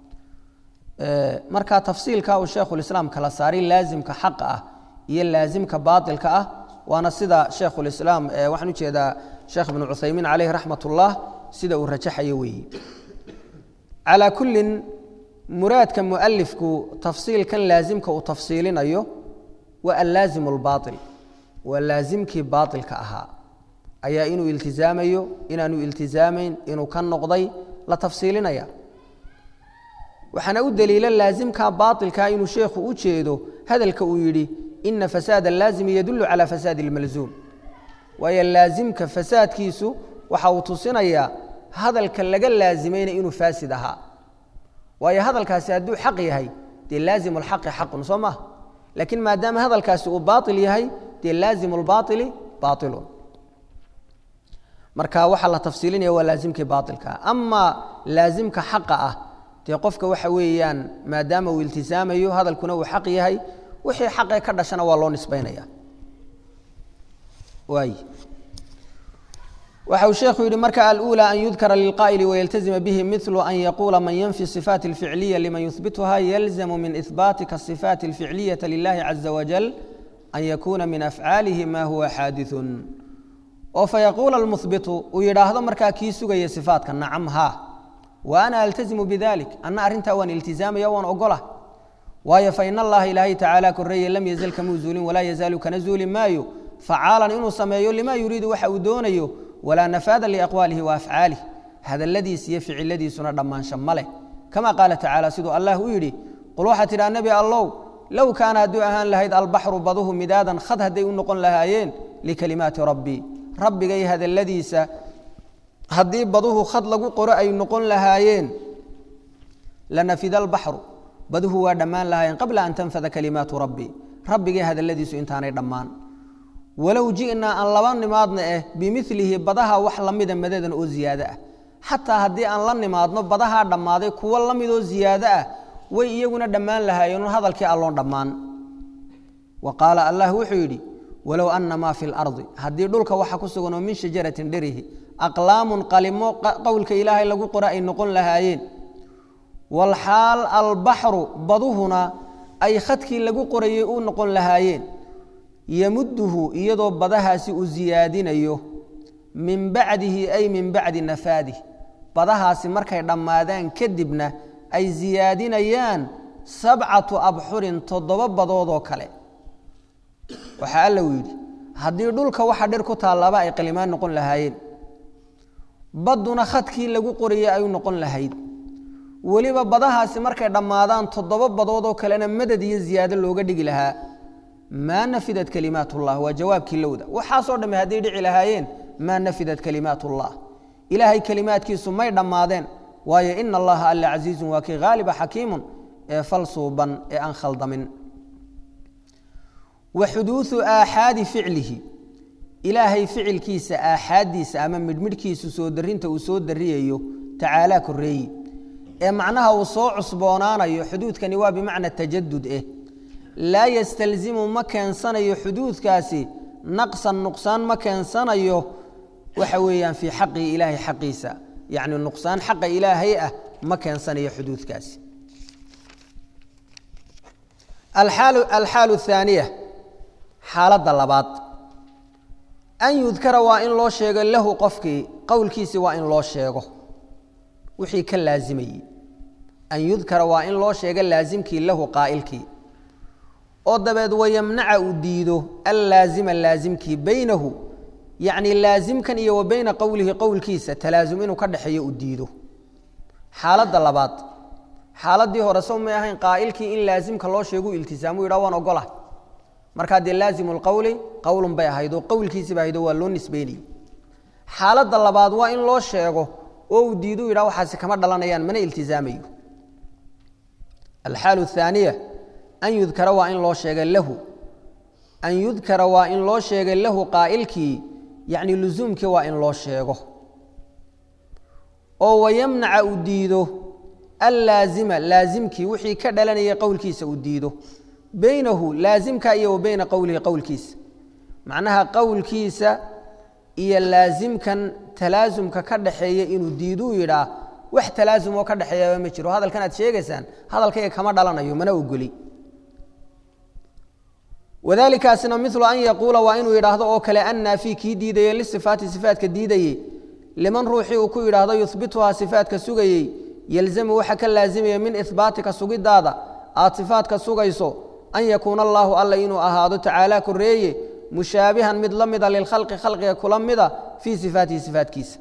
marka tafsiilka uu sheekhulislaam kala saaray laazimka xaqa ah iyo laazimka baailka ah waana sida sheekhulislaam waxaan ujeedaa sheekh ibnu cuthaymiin caleyh raxmat ullah sida uu rajaxayo weeye calaa kullin muraadka mualifku tafsiilkan laazimka uu tafsiilinayo waa allaazimu albaail waa laazimkii baailka ahaa ayaa inuu iltizaamayo inaanu iltizaamayn inuu ka noqday la tafsiilinaya waxaana u daliila laazimka baailka inuu sheekhu u jeedo hadalka uu yidhi ina fasaad alaazimi yadulu cala fasaadi اlmalzuum waayo laazimka fasaadkiisu waxa uu tusinayaa hadalka laga laazimayna inuu faasid ahaa waayo hadalkaasi hadduu xaq yahay dee laazimu اlxaqi xaqun soo maha laakiin maadaama hadalkaasi uu baail yahay dee laazimu اlbaaili baailun marka waxaa la tafsiilinaya waa laazimkii baailka ama laazimka xaqa ah dee qofka waxa weeyaan maadaama uu iltisaamayo hadalkuna uu xaq yahay wixii xaqee ka dhashana waa loo nisbaynaya waay waxa uu sheekhu yidhi marka alأulى an yudkara lilqaa'ili wayaltazima bihi miثlu an yaquula man yanfi الصifaat اlficliya liman yuhbituha yalzamu min ihbaati kaصifaat اlficliyaةa lilahi caza wajal an yakuna min afcaalihi ma huwa xaadiثu oo fayaquula اlmuhbitu uu yidhaahdo markaa kii sugaya صifaatka nacam ha wa ana altazimu bidalik anna arrintaa waan iltizaamaya waan ogola waayo fain allaha ilaahay tacaala koreeye lam yazal kamuu zuulin walaa yazaalu kana zuuli maayo facaalan inuu sameeyo lima yuriidu waxa uu doonayo walaa nafaada liaqwaalihi wa afcaalih hadalladiis iyo ficiladiisuna dhammaansha ma leh kama qaala tacaala siduu allah u yidhi qul waxaa tidhaha nebi allow low kaana hadduu ahaan lahayd albaxru baduhu midaadan khad hadday u noqon lahaayeen likalimaati rabbii rabbigay hadalladiisa haddii baduhu khad lagu qoro ay noqon lahaayeen lanafida albaxru baduhu waa dhammaan lahaayeen qabla an tanfada kalimaatu rabbii rabbigay hadalladiisu intaanay dhammaan walow ji'naa aan laba nimaadna eh bimilihi badaha wax la mida madadan oo ziyaado ah xataa haddii aan la nimaadno badahaa dhammaaday kuwo la midoo ziyaado ah way iyaguna dhammaan lahaayeen hadalkii alloon dhammaan wa qaala allah wuxuu yidhi walow ana maa fi lardi haddii dhulka waxa ku suganoo min shajaratin dherihi aqlaamun qalimo qowlka ilaahay lagu qora ay noqon lahaayeen walxaal albaxru baduhuna ay khadkii lagu qorayay u noqon lahaayeen yamuduhu iyadoo badahaasi uu siyaadinayo min bacdihi ay min bacdi nafaadih badahaasi markay dhammaadaan kadibna ay siyaadinayaan sabcatu abxurin toddoba badoodoo kale waxaa alla uu yidhi haddii dhulka waxa dhir ku taallaba ay qalimaan noqon lahaayeen badduna khadkii lagu qorayay ay u noqon lahayd weliba badahaasi markay dhammaadaan toddoba badoodoo kalena madad iyo ziyaado looga dhigi lahaa maa nafidat kalimaat ullah waa jawaabkii lowda waxaasoo dhamme hadday dhici lahaayeen maa nafidat kalimaat ullah ilaahay kelimaadkiisu may dhammaadeen waayo ina allaha alla casiizun waa kii haaliba xakiimun ee fal suuban ee aan khaldamin wa xuduudu aaxaadi ficlihi ilaahay ficilkiisa aaxaaddiisa ama midhmidhkiisu soo darinta uu soo dariyayo tacaalaa koreeyi ee macnaha uu soo cusboonaanayo xuduudkani waa bimacna tajadud eh laa yastalzimu ma keensanayo xuduudkaasi naqsan nuqsaan ma keensanayo waxa weeyaan fii xaqii ilaahay xaqiisa yacni nuqsaan xaqa ilaahay ah ma keensanayo xuduudkaasi alxaalu athaaniya xaaladda labaad an yudkara waa in loo sheego lahu qofkii qowlkiisi waa in loo sheego wixii ka laazimayey an yudkara waa in loo sheego laasimkii lahu qaa'ilkii oo dabeed wayamnaca uu diido allaazima laasimkii baynahu yacni laasimkan iyo wa bayna qowlihi qowlkiisa talaasum inuu ka dhexeeyo uu diido xaaladda labaad xaaladdii hore sow may ahayn qaa'ilkii in laasimka loo sheegu iltisaamu yidhah waan ogola markaa dee laazimu lqowli qowlun bay ahayd oo qowlkiisiba ahayd oo waa loo nisbeynayey xaaladda labaad waa in loo sheego oo uu diidu yidhah waxaasi kama dhalanayaan mana iltizaamayo alxaalu athaaniya an yudkara waa in loo sheega lahu an yudkara waa in loo sheega lahu qaa'ilkii yacni lusuumkii waa in loo sheego oo wayamnaca uu diido allaazima laasimkii wixii ka dhalanayay qowlkiisa uu diido beynahu laasimka iyo wa beyna qowlihi qowlkiisa macnaha qowlkiisa iyo laasimkan talaasumka ka dhaxeeya inuu diiduu yidhaa wax talaasum oo ka dhexeeyaba ma jiro hadalkan aad sheegaysaan hadalkayga kama dhalanayo mana ogoli wadalikaasina milu an yaquula waa inuu yidhaahdo oo kale annaafi kii diidayey lisifaati sifaatka diidayey liman ruuxii uu ku yidhaahdo yuhbituhaa sifaatka sugayey yelzamu waxa ka laazimaya min ihbaatika sugidaada aad sifaadka sugayso an yakuuna allaahu alla inuu ahaado tacaalaa koreeye mushaabihan mid la mida lilkhalqi khalqiga kula mida fii sifaatihi sifaatkiisa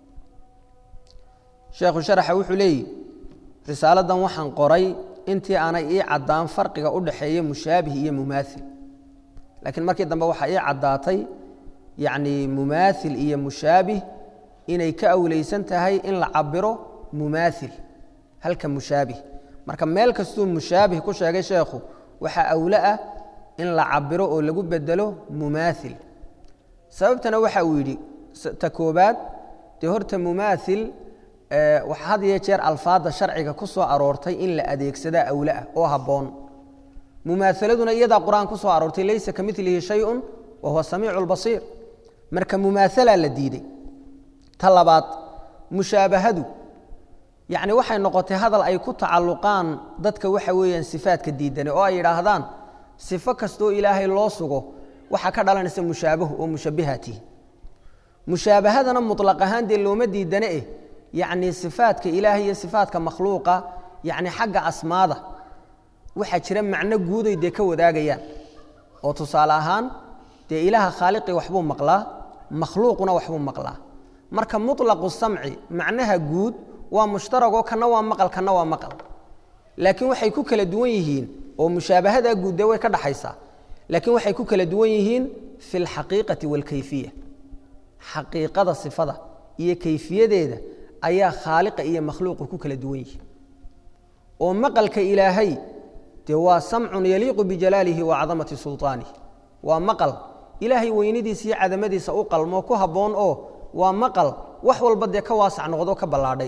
sheekhu sharaxa wuxuu leeyihi risaaladan waxaan qoray intii aanay ii caddaan farqiga u dhaxeeya mushaabih iyo mumaail laakiin markii dambe waxaa ii caddaatay yacni mumaail iyo mushaabih inay ka awleysan tahay in la cabiro mumaail halka mushaabih marka meel kastuu mushaabih ku sheegay sheekhu waxaa awlo ah in la cabiro oo lagu bedelo mumaail sababtana waxa uu yidhi ta koobaad dee horta mumaail waxa had iyo jeer alfaadda sharciga ku soo aroortay in la adeegsadaa awlo ah oo habboon mumaahaladuna iyadaa qur-aan ku soo aroortay laysa ka milihi shayun wa huwa samiicu lbasiir marka mumaahalaa la diiday ta labaad mushaabahadu yacni waxay noqotay hadal ay ku tacalluqaan dadka waxa weeyaan sifaadka diidane oo ay yidhaahdaan sifo kastoo ilaahay loo sugo waxaa ka dhalanaysa mushaabahu oo mushabbihatihi mushaabahadana mutlaq ahaan dee looma diidane eh yacnii sifaadka ilaahay iyo sifaadka makhluuqa yacni xagga asmaada waxaa jira macno guuday dee ka wadaagayaan oo tusaale ahaan dee ilaaha khaaliqii waxbuu maqlaa makhluuquna waxbuu maqlaa marka muطlaqu samci macnaha guud waa mushtaragoo kana waa maqal kana waa maqal laakiin waxay ku kala duwan yihiin oo mushaabahadaa guud dee way ka dhaxaysaa laakiin waxay ku kala duwan yihiin fi اlxaqiiqati wاlkayfiya xaqiiqada sifada iyo kayfiyadeeda ayaa khaaliqa iyo makhluuqu ku kala duwan yihiin oo maqalka ilaahay dee waa samcun yaliiqu bijalaalihi wa cadamati sulطaanih waa maqal ilaahay weynadiisa iyo cadamadiisa u qalmoo ku habboon oo waa maqal wax walba dee ka waasac noqdo ka ballaadhay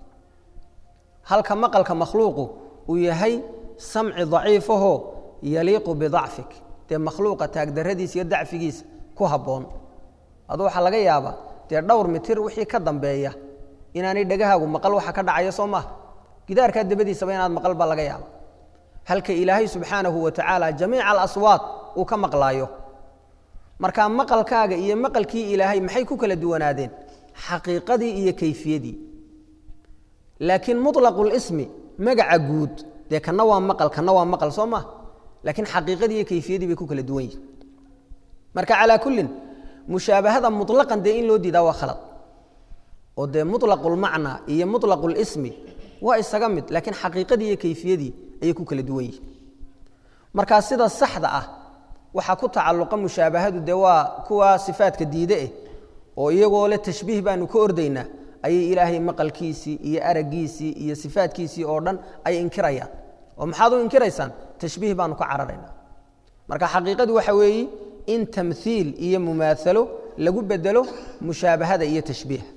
halka maqalka makhluuqu uu yahay samci daciifahoo yaliiqu bidacfik dee makhluuqa taagdarradiisa iyo dacfigiisa ku habboon adu waxaa laga yaabaa dee dhowr mitir wixii ka dambeeya inaanay dhegahaagu maqal waxa ka dhacaya soo maaha gidaarkaa dabadiisaba inaad maqal baa laga yaaba halka ilaahay subxaanahu wa tacaala jamiica alaswaad uu ka maqlaayo markaa maqalkaaga iyo maqalkii ilaahay maxay ku kala duwanaadeen xaqiiqadii iyo kayfiyadii laakiin muطlaqu lismi magaca guud dee kana waa maqal kana waa maqal soo maha laakiin xaqiiqadii iyo kayfiyadii bay ku kala duwan yihin marka calaa kullin mushaabahada muطlaqan dee in loo diidaa waa khalad oo dee muطlaqu lmacnaa iyo muطlaqu lismi waa isaga mid laakiin xaqiiqadii iyo kayfiyadii ayay ku kala duwan yihin markaa sida saxda ah waxaa ku tacalluqa mushaabahadu dee waa kuwa sifaadka diide eh oo iyagoo le tashbiih baanu ka ordaynaa ayay ilaahay maqalkiisii iyo araggiisii iyo sifaadkiisii oo dhan ay inkirayaan oo maxaad u inkiraysaan tashbiih baanu ka cararaynaa marka xaqiiqadu waxa weeye in tamhiil iyo mumaalo lagu bedelo mushaabahada iyo tashbiiha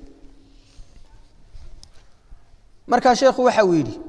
markaa sheekhu waxa uu yidhi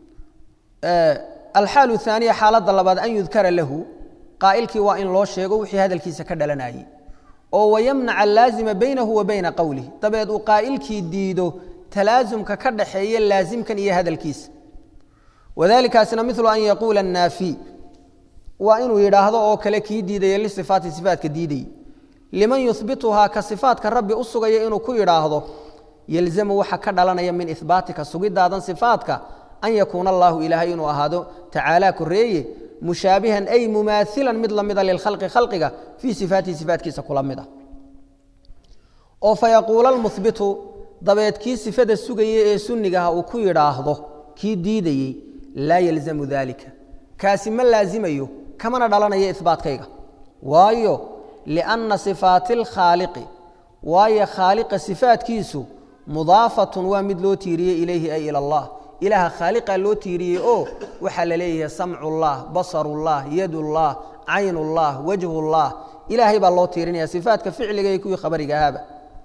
alxaalu haaniya xaaladda labaad an yudkara lahu qaa'ilkii waa in loo sheego wixii hadalkiisa ka dhalanayey oo wayamnaca alaazima baynahu wa bayna qowlih dabeed uu qaa'ilkii diido talaasumka ka dhaxeeya laasimkan iyo hadalkiisa wadalikaasina milu an yaquula annaafi waa inuu yidhaahdo oo kale kii diidaya lisifaati sifaatka diidayey liman yuhbituhaa ka sifaatka rabbi u sugaya inuu ku yidhaahdo yelzamu waxa ka dhalanaya min ihbaatika sugidaadan sifaatka an yakuuna allaahu ilaahay inuu ahaado tacaalaa koreeye mushaabihan ay mumaailan mid lamida lilkhalqi khalqiga fii sifaatihi sifaatkiisa kula mid ah oo fayaquula lmuhbitu dabeed kii sifada sugaya ee sunnigaha uu ku yidhaahdo kii diidayey laa yalzamu dalika kaasi ma laazimayo kamana dhalanaya ihbaatkayga waayo lianna sifaati alkhaaliqi waayo khaaliqa sifaatkiisu mudaafatun waa mid loo tiiriyey ilayhi ay ila allah ilaaha khaaliqa loo tiiriyey oo waxaa la leeyahay samcullah basarullah yadullah caynullah wajhullah ilaahay baa loo tiirinaya sifaatka ficliga iyo kuwii khabariga ahaaba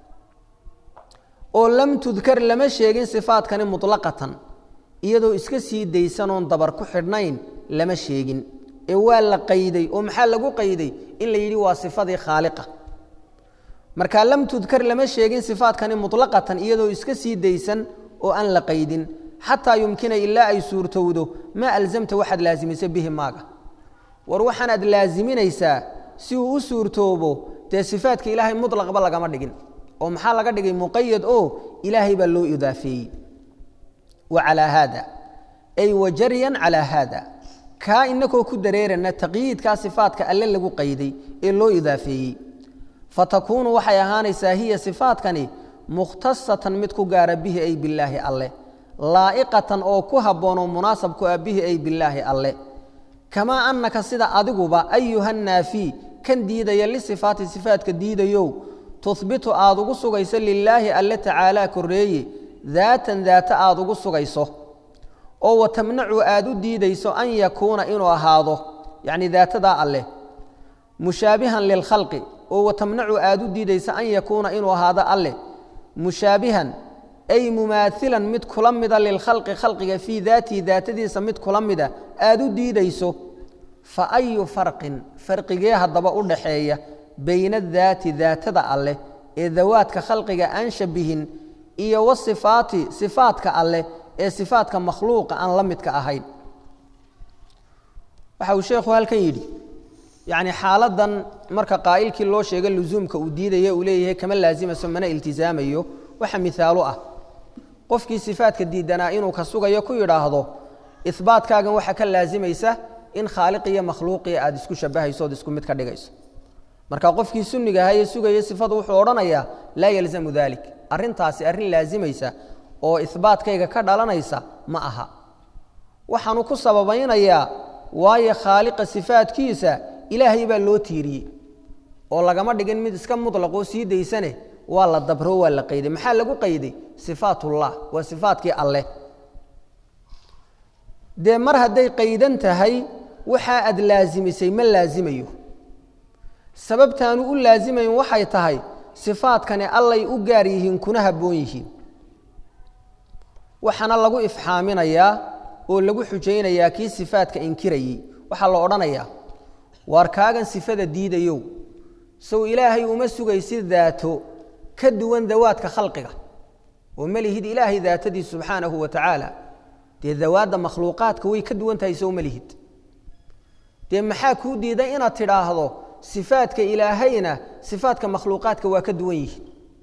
oo lam tudkar lama sheegin sifaatkani muطlaqatan iyadoo iska sii daysanoon dabar ku xidhnayn lama sheegin ee waa la qayday oo maxaa lagu qayday in la yidhi waa sifadii khaaliqa marka lam tudkar lama sheegin sifaatkani muطlaqatan iyadoo iska sii daysan oo aan la qaydin xataa yumkina ilaa ay suurtowdo maa alzamta waxaad laasimisay bihi maaga war waxaanaad laasiminaysaa si uu u suurtoobo dee sifaatka ilaahay muطlaqba lagama dhigin oo maxaa laga dhigay muqayad oo ilaahay baa loo idaafeeyey wa calaa haada ay wa jaryan calaa haada kaa inakoo ku dareerana taqyiidkaa sifaatka alle lagu qayday ee loo idaafeeyey fatakuunu waxay ahaanaysaa hiya sifaatkani mukhtasatan mid ku gaara bihi ay bilaahi alle laa'iqatan oo ku habboonoo munaasab ku ah bihi ay bilaahi alle kamaa annaka sida adiguba ayuha naafi kan diidaya lisifaati sifaatka diidayow tuhbitu aad ugu sugayso lilaahi alle tacaalaa korreeye daatan daata aad ugu sugayso oo wa tamnacu aad u diidayso an yakuuna inuu ahaado yacni daatadaa alleh mushaabihan lilkhalqi oo wa tamnacu aad u diidayso an yakuuna inuu ahaado alleh mushaabihan ay mumaailan mid kula mida lilkhalqi khalqiga fii daatihi daatadiisa mid kula mida aad u diidayso fa ayu farqin farqigee haddaba u dhaxeeya bayna daati daatada alleh ee dawaadka khalqiga aan shabihin iyo wasifaati sifaadka alleh ee sifaadka makhluuqa aan la midka ahayn waxa uu sheekhu halkan yidhi yacni xaaladan marka qaa'ilkii loo sheega lusuumka uu diidaya uu leeyahay kama laasimayso mana iltisaamayo waxa mihaalo ah qofkii sifaadka diidanaa inuu ka sugayo ku yidhaahdo ihbaatkaagan waxaa ka laasimaysa in khaaliq iyo makhluuqii aad isku shabahayso ood isku mid ka dhigayso marka qofkii sunniga ahaa ee sugaya sifadu wuxuu odhanayaa laa yalzamu dalik arrintaasi arrin laasimaysa oo ihbaatkayga ka dhalanaysa ma aha waxaanu ku sababaynayaa waayo khaaliqa sifaadkiisa ilaahay baa loo tiiriyey oo lagama dhigin mid iska mutlaqoo sii daysane waa la dabro waa la qayday maxaa lagu qayday sifaatullah waa sifaatkii alleh dee mar hadday qaydan tahay waxaa aad laasimisay ma laasimayo sababtaanu u laasimayn waxay tahay sifaadkani allay u gaar yihiin kuna habboon yihiin waxaana lagu ifxaaminayaa oo lagu xujaynayaa kii sifaadka inkirayey waxaa la odhanayaa waar kaagan sifada diidayow sow ilaahay uma sugaysid daato ka duwan dawaadka khalqiga oo ma lihid ilaahay daatadiis subxaanahu wa tacaala dee dawaadda makhluuqaadka way ka duwan tahay sow ma lihid dee maxaa kuu diiday inaad tidhaahdo sifaadka ilaahayna sifaadka makhluuqaadka waa ka duwan yihiin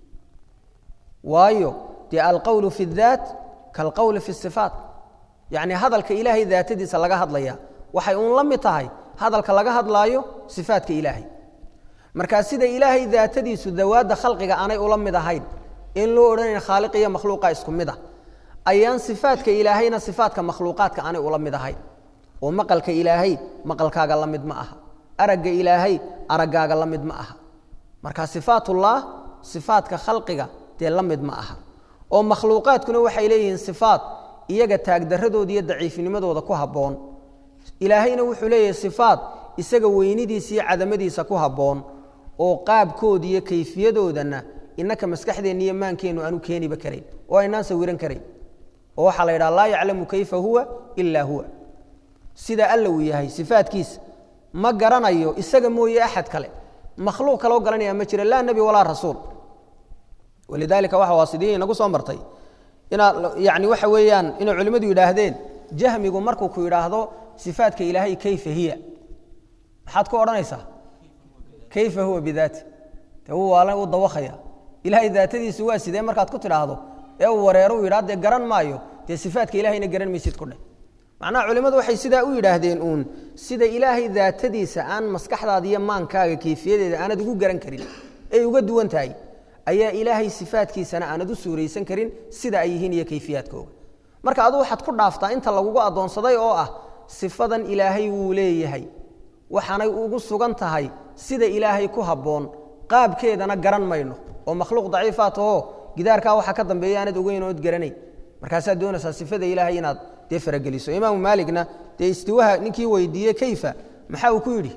waayo dee alqowlu fi اdaat kaalqowli fi sifaat yacni hadalka ilaahay daatadiisa laga hadlaya waxay uun la mid tahay hadalka laga hadlaayo sifaadka ilaahay markaa sida ilaahay daatadiisu dawaadda khalqiga aanay ula mid ahayn in loo odhanayn khaaliq iyo makhluuqa isku mid ah ayaan sifaadka ilaahayna sifaadka makhluuqaadka aanay ula mid ahayn oo maqalka ilaahay maqalkaaga la mid ma aha aragga ilaahay araggaaga la mid ma aha marka sifaatullah sifaadka khalqiga dee la mid ma aha oo makhluuqaadkuna waxay leeyihiin sifaad iyaga taagdaradooda iyo daciifnimadooda ku habboon ilaahayna wuxuu leeyahay sifaad isaga weynidiisa iyo cadamadiisa ku habboon oo qaabkooda iyo kayfiyadoodana innaka maskaxdeenna iyo maankeennu aanu keeniba karayn oo aynaan sawiran karayn oo waxaa la yidhaha laa yaclamu kayfa huwa ilaa huwa sida alla uu yahay sifaadkiisa ma garanayo isaga mooye axad kale makhluuq kaloo garanaya ma jira laa nebi walaa rasuul walidaalika waxa waasidiya inagu soo martay inaad yani waxa weeyaan inay culimmadu yidhaahdeen jahmigu markuu ku yidhaahdo sifaadka ilaahay kayfa hiya maxaad ku odhanaysaa kayfa huwa bidaati de uu waala u dawakaya ilaahay daatadiisu waa sidee markaad ku tidhaahdo ee uu wareero u yidhah dee garan maayo dee sifaadka ilahayna garan maysid ku dheh macnaha culimmadu waxay sidaa u yidhaahdeen uun sida ilaahay daatadiisa aan maskaxdaada iyo maankaaga kayfiyadeeda aanad ugu garan karin ay uga duwan tahay ayaa ilaahay sifaadkiisana aanad u suuraysan karin sida ay yihiin iyo kayfiyaadkooga marka adu waxaad ku dhaaftaa inta lagugu addoonsaday oo ah sifadan ilaahay wuu leeyahay waxaanay ugu sugan tahay sida ilaahay ku habboon qaabkeedana garan mayno oo makhluuq daciifaa tahoo gidaarkaa waxa ka dambeeya aanad ogeyn ood garanayn markaasaad doonaysaa sifada ilaahay inaad dee farageliso imaamu maaligna dee istiwaha ninkii weydiiyey kayfa maxaa uu ku yidhi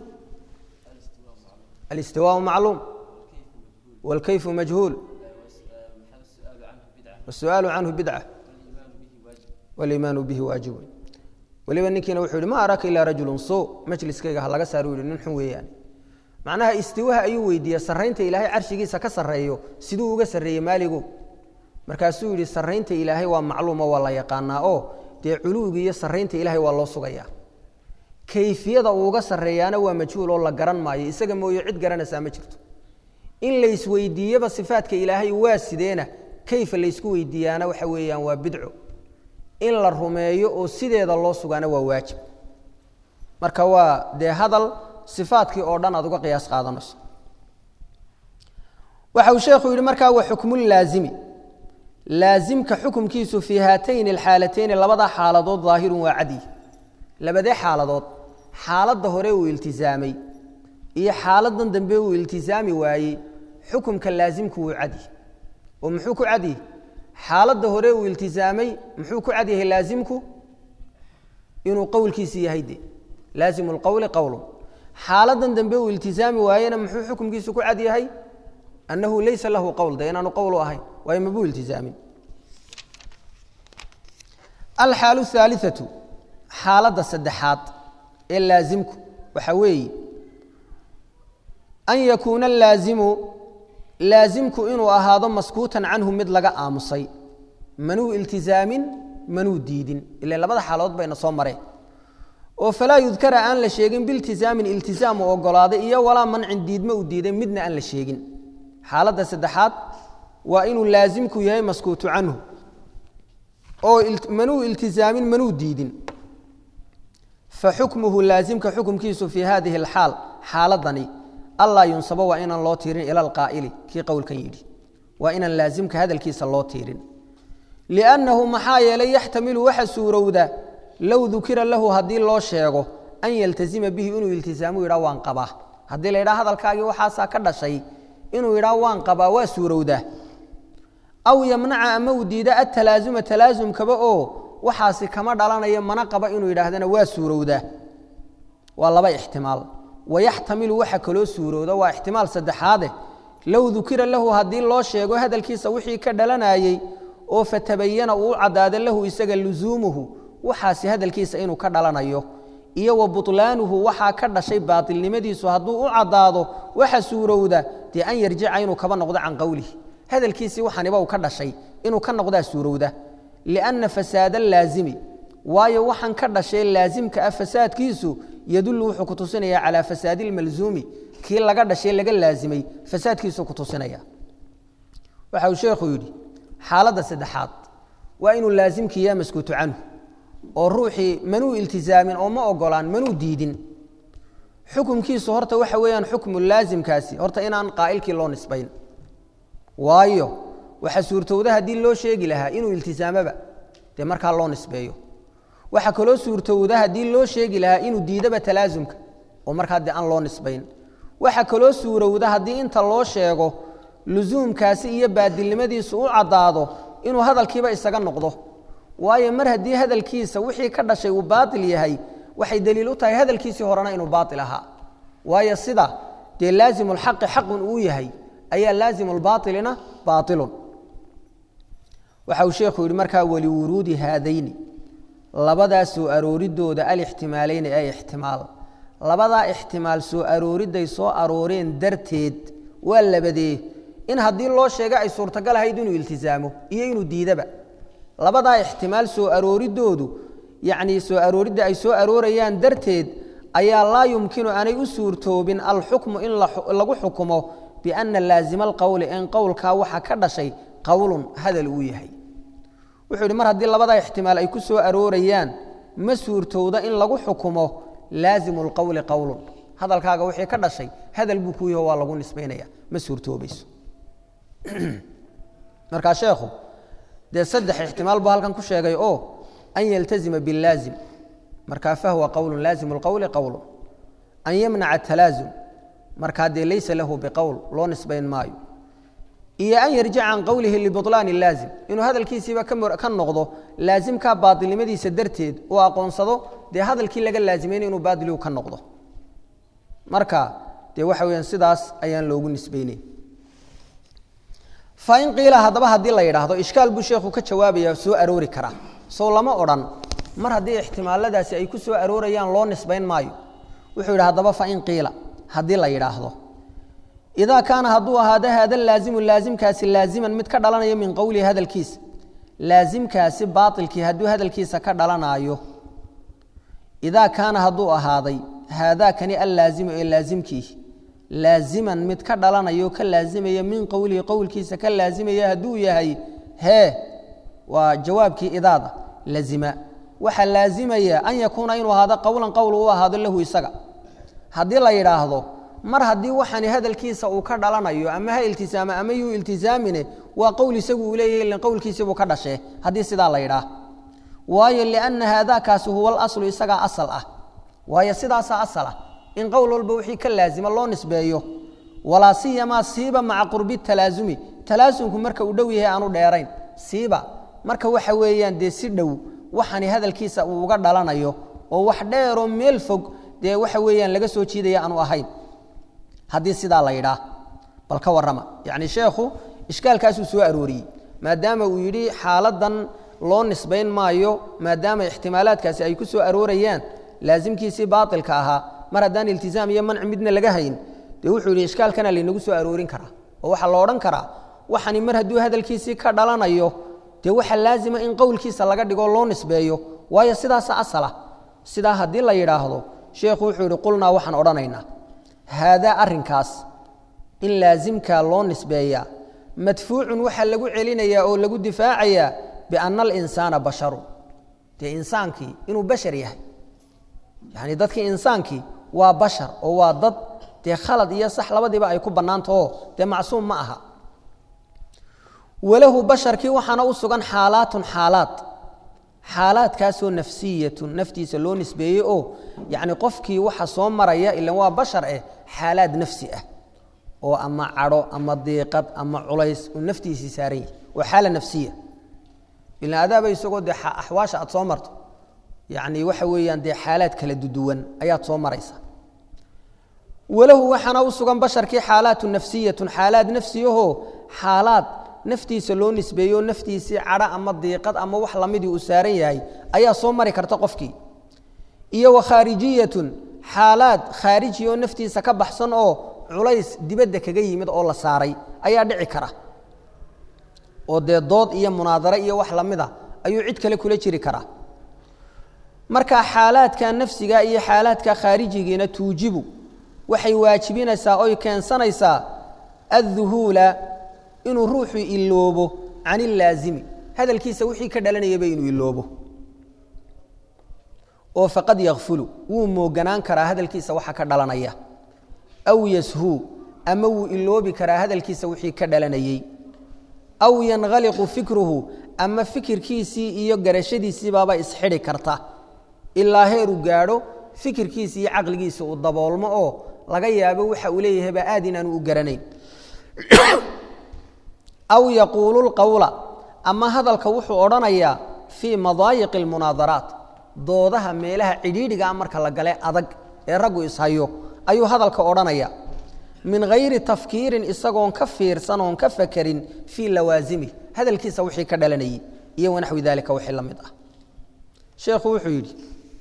alistiwaau macluum wاlkayfu majhuul wالsu'aalu canhu bidca wاliimaanu bihi waajibun weliba ninkiina wuxuu yihi ma araka ilaa rajulun suu majliskayga ha laga saaru yihi nin xun weeyaan macnaha istiwaha ayuu weydiiyey sarraynta ilaahay carshigiisa ka sarreeyo siduu uga sarreeyey maaligu markaasuu yidhi sarraynta ilaahay waa macluumo waa la yaqaanaa oo dee culuwigi iyo sarraynta ilaahay waa loo sugayaa kayfiyada uu uga sarreeyaana waa majhuul oo la garan maayo isaga mooye cid garanaysaa ma jirto in laysweydiiyeba sifaadka ilaahay waa sideena kayfa laysku weydiiyaana waxa weeyaan waa bidco in la rumeeyo oo sideeda loo sugaana waa waajib marka waa dee hadal sifaadkii oo dhan aad uga qiyaas qaadanayso waxa uu sheekhu yidhi markaa wa xukmulaazimi laazimka xukumkiisu fii haatayni alxaalatayni labadaa xaaladood daahirun waa cadi labadee xaaladood xaaladda hore uu iltisaamay iyo xaaladan dambe uu iltisaami waayey xukumka laasimku wuu cadi oo muxuu ku cadyahy xaaladda hore uu iltisaamay muxuu ku cadyahay laasimku inuu qowlkiisi yahay de laazimu lqowli qowlun xaaladan dambe uu iltisaami waayena muxuu xukumkiisu ku cad yahay annahu laysa lahu qowl de inaanu qowlu ahayn waayo mabuu iltisaamin alxaalu haaliatu xaaladda saddexaad ee laasimku waxa weeye an yakuuna alaazimu laasimku inuu ahaado maskuutan canhu mid laga aamusay manuu iltizaamin manuu diidin ila labada xaalood bayna soo mareen oo falaa yudkara aan la sheegin biltizaamin iltizaam u ogolaaday iyo walaa mancin diidmo u diiday midna aan la sheegin xaaladda saddexaad waa inuu laasimku yahay maskuutu canhu oo manuu iltizaamin manuu diidin faxukmuhu laasimka xukumkiisu fii hadihi alxaal xaaladani allaa yunsabo waa inaan loo tiirin ila alqaa'ili kii qowlkan yidhi waa inaan laasimka hadalkiisa loo tiirin liannahu maxaa yeelay yaxtamilu waxa suurowda low dukira lahu haddii loo sheego an yaltazima bihi inuu iltisaamu yidhaa waan qabaa haddii la yidhaha hadalkaagii waxaasaa ka dhashay inuu yidhaa waan qabaa waa suurowdaa aw yamnaca ama uu diida atalaasuma talaasumkaba oo waxaasi kama dhalanayo mana qaba inuu yidhaahdana waa suurowdaa waa laba ixtimaal wayaxtamilu waxa kaloo suurowda waa ixtimaal saddexaade low dukira lahu haddii loo sheego hadalkiisa wixii ka dhalanayey oo fatabayana uu u caddaado lahu isaga lusuumuhu waxaasi hadalkiisa inuu ka dhalanayo iyo wa butlaanuhu waxaa ka dhashay baatilnimadiisu hadduu u caddaado waxa suurowda dee an yarjica inuu kaba noqdo can qowlihi hadalkiisii waxaniba uu ka dhashay inuu ka noqdaa suurowda lianna fasaada laazimi waayo waxaan ka dhashay laasimka ah fasaadkiisu yadullu wuxuu ku tusinaya calaa fasaadi ilmalzuumi kii laga dhashay laga laasimay fasaadkiisu ku tusinaya waxa uu sheekhu yidhi xaaladda saddexaad waa inuu laasimkii yaa maskuutu canhu oo ruuxii manuu iltizaamin oo ma ogolaan manuu diidin xukumkiisu horta waxa weeyaan xukmu laasimkaasi horta inaan qaa'ilkii loo nisbayn waayo waxa suurtowda haddii loo sheegi lahaa inuu iltizaamoba dee markaa loo nisbeeyo waxaa kaloo suurtowda haddii loo sheegi lahaa inuu diidaba talaasumka oo markaa dee aan loo nisbayn waxaa kaloo suurowda haddii inta loo sheego lusuumkaasi iyo baadilnimadiisu u caddaado inuu hadalkiiba isaga noqdo waayo mar haddii hadalkiisa wixii ka dhashay uu baatil yahay waxay daliil u tahay hadalkiisii horena inuu baatil ahaa waayo sida dee laazimu lxaqi xaqun uu yahay ayaa laazimu lbaailina baailun waxa uu sheekhu yidhi markaa waliwuruudi haadayni labadaa soo arooridooda alixtimaalayni ee ixtimaal labadaa ixtimaal soo arooriday soo arooreen darteed waa labadee in haddii loo sheega ay suurtagal ahayd inuu iltizaamo iyo inuu diidaba labadaa ixtimaal soo arooridoodu yacnii soo arooridda ay soo aroorayaan darteed ayaa laa yumkinu aanay u suurtoobin alxukmu in lagu xukumo bianna laazima alqowli in qowlkaa waxa ka dhashay qowlun hadal uu yahay wuxuu yidhi mar haddii labadaa ixtimaal ay ku soo aroorayaan ma suurtowda in lagu xukumo laazimu lqowli qowlun hadalkaaga wixii ka dhashay hadal buu ku yaho waa lagu nisbaynaya ma suurtoobayso markaa sheekhu dee saddex ixtimaal buu halkan ku sheegay oo an yaltazima biاllaazim markaa fahwa qowlu laazimu اlqowli qowlu an yamnaca talaazum markaa dee laysa lahu biqowl loo nisbayn maayo iyo an yarjica can qowlihi libulaani laazim inuu hadalkiisiiba ka noqdo laasimkaa baailnimadiisa darteed uu aqoonsado dee hadalkii laga laazimayn inuu baadiligu ka noqdo marka dee waxa weyaan sidaas ayaan loogu nisbayneyn fain qiila haddaba haddii la yidhaahdo ishkaal buu sheekhu ka jawaabaya soo aroori karaa sow lama odhan mar haddii ixtimaaladaasi ay ku soo aroorayaan loo nisbayn maayo wuxuu yidhi haddaba fain qiila haddii la yidhaahdo idaa kaana hadduu ahaado haada laazimu laasimkaasi laaziman mid ka dhalanaya min qowlihi hadalkiisa laasimkaasi baailkii hadduu hadalkiisa ka dhalanaayo idaa kaana hadduu ahaaday haadaakani allaazimu ee laasimkii laaziman mid ka dhalanayo ka laazimaya min qowlihi qowlkiisa ka laazimaya hadduu yahay hee waa jawaabkii idaada lazima waxaa laazimaya an yakuuna inuu ahaado qowlan qowl u ahaado lahu isaga haddii la yidhaahdo mar haddii waxani hadalkiisa uu ka dhalanayo ama ha iltisaama ama yuu iltisaamine waa qowl isagu uu leeyahay ilan qowlkiisibuu ka dhashee haddii sidaa la yidhaah waayo lianna haadaakaasi huwa alaslu isagaa asal ah waayo sidaasaa asal ah in qowl walba wixii ka laazima loo nisbeeyo walaa siyamaa siiba maca qurbi talaasumi talaasumku marka uu dhow yahay aanu dheerayn siiba marka waxa weeyaan dee si dhow waxani hadalkiisa uu uga dhalanayo oo wax dheeroo meel fog dee waxa weeyaan laga soo jiidaya aanu ahayn haddii sidaa la yidhaah bal ka warrama yacni sheekhu ishkaalkaasuu soo arooriyey maadaama uu yidhi xaaladan loo nisbayn maayo maadaama ixtimaalaadkaasi ay ku soo aroorayaan laasimkiisii baailka ahaa mar haddaan iltizaam iyo manci midna laga hayn dee wuxuu yidhi ishkaalkana laynagu soo aroorin karaa oo waxaa la odhan karaa waxani mar hadduu hadalkiisii ka dhalanayo dee waxaa laazima in qowlkiisa laga dhigo loo nisbeeyo waayo sidaasa asala sidaa haddii la yidhaahdo sheekhu wuxuu yidhi qulnaa waxaan odhanaynaa haadaa arrinkaas in laasimkaa loo nisbeeyaa madfuucun waxaa lagu celinayaa oo lagu difaacayaa bianna alinsaana basharun dee insaankii inuu bashar yahay yacni dadkii insaankii waa bashar oo waa dad dee khalad iyo sax labadiiba ay ku bannaantaho dee macsuum ma aha walahu basharkii waxaana u sugan xaalaatun xaalaad xaalaadkaasoo nafsiyatun naftiisa loo nisbeeyey oo yacni qofkii waxa soo maraya ilan waa bashar eh xaalaad nafsi ah oo ama cadho ama diiqad ama culays uu naftiisii saaran yahay waa xaala nafsiya ilan adaaba isagoo dee axwaasha aad soo marto yacni waxa weeyaan dee xaalaad kala duduwan ayaad soo maraysa walahu waxaana u sugan basharkii xaalaatu nafsiyatun xaalaad nafsiyahoo xaalaad naftiisa loo nisbeeyo naftiisii cadho ama diiqad ama wax lamidii uu saaran yahay ayaa soo mari karta qofkii iyo wa khaarijiyatun xaalaad khaariji oo naftiisa ka baxsan oo culays dibadda kaga yimid oo la saaray ayaa dhici kara oo dee dood iyo munaadare iyo wax lamida ayuu cid kale kula jiri karaa marka xaalaadka nafsiga iyo xaalaadka khaarijigiina tuujibu waxay waajibinaysaa oy keensanaysaa adduhuula inuu ruuxu iloobo can ilaazimi hadalkiisa wixii ka dhalanayaba inuu iloobo oo faqad yakfulu wuu mooganaan karaa hadalkiisa waxa ka dhalanaya aw yashuu ama wuu iloobi karaa hadalkiisa wixii ka dhalanayey aw yankhaliqu fikruhu ama fikirkiisii iyo garashadiisiibaaba isxidhi karta ilaa heeruu gaadho fikirkiisi iyo caqligiisa uu daboolmo oo laga yaabo waxa uu leeyahayba aad inaanu u garanayn aw yaquulu lqowla ama hadalka wuxuu odhanayaa fii madaayiqi almunaadaraat doodaha meelaha cidhiidhigaa marka la gale adag ee raggu ishayo ayuu hadalka odhanaya min hayri tafkiirin isagoon ka fiirsan oon ka fakerin fii lawaasimi hadalkiisa wixii ka dhalanayay iyo wanaxwi daalika wixii la mid ah sheekhu wuxuu yidhi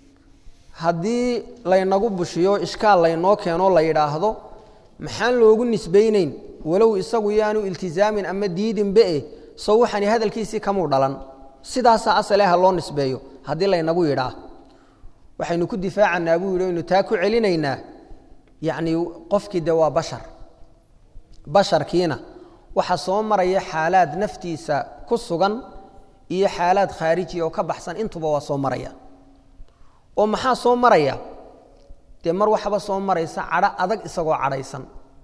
haddii laynagu bushiyo ishkaal laynoo keenoo la yidhaahdo maxaan loogu nisbaynayn walow isagu yaanu iltizaamin ama diidinbe sow waxani hadalkiisii kamuu dhalan sidaasaa asale ha loo nisbeeyo haddii laynagu yidhaa waxaynu ku difaacanaa buu yidhi aynu taa ku celinaynaa yacni qofkii de waa bashar basharkiina waxa soo maraya xaalaad naftiisa ku sugan iyo xaalaad khaariji oo ka baxsan intuba waa soo maraya oo maxaa soo maraya dee mar waxba soo maraysa cadho adag isagoo cadhaysan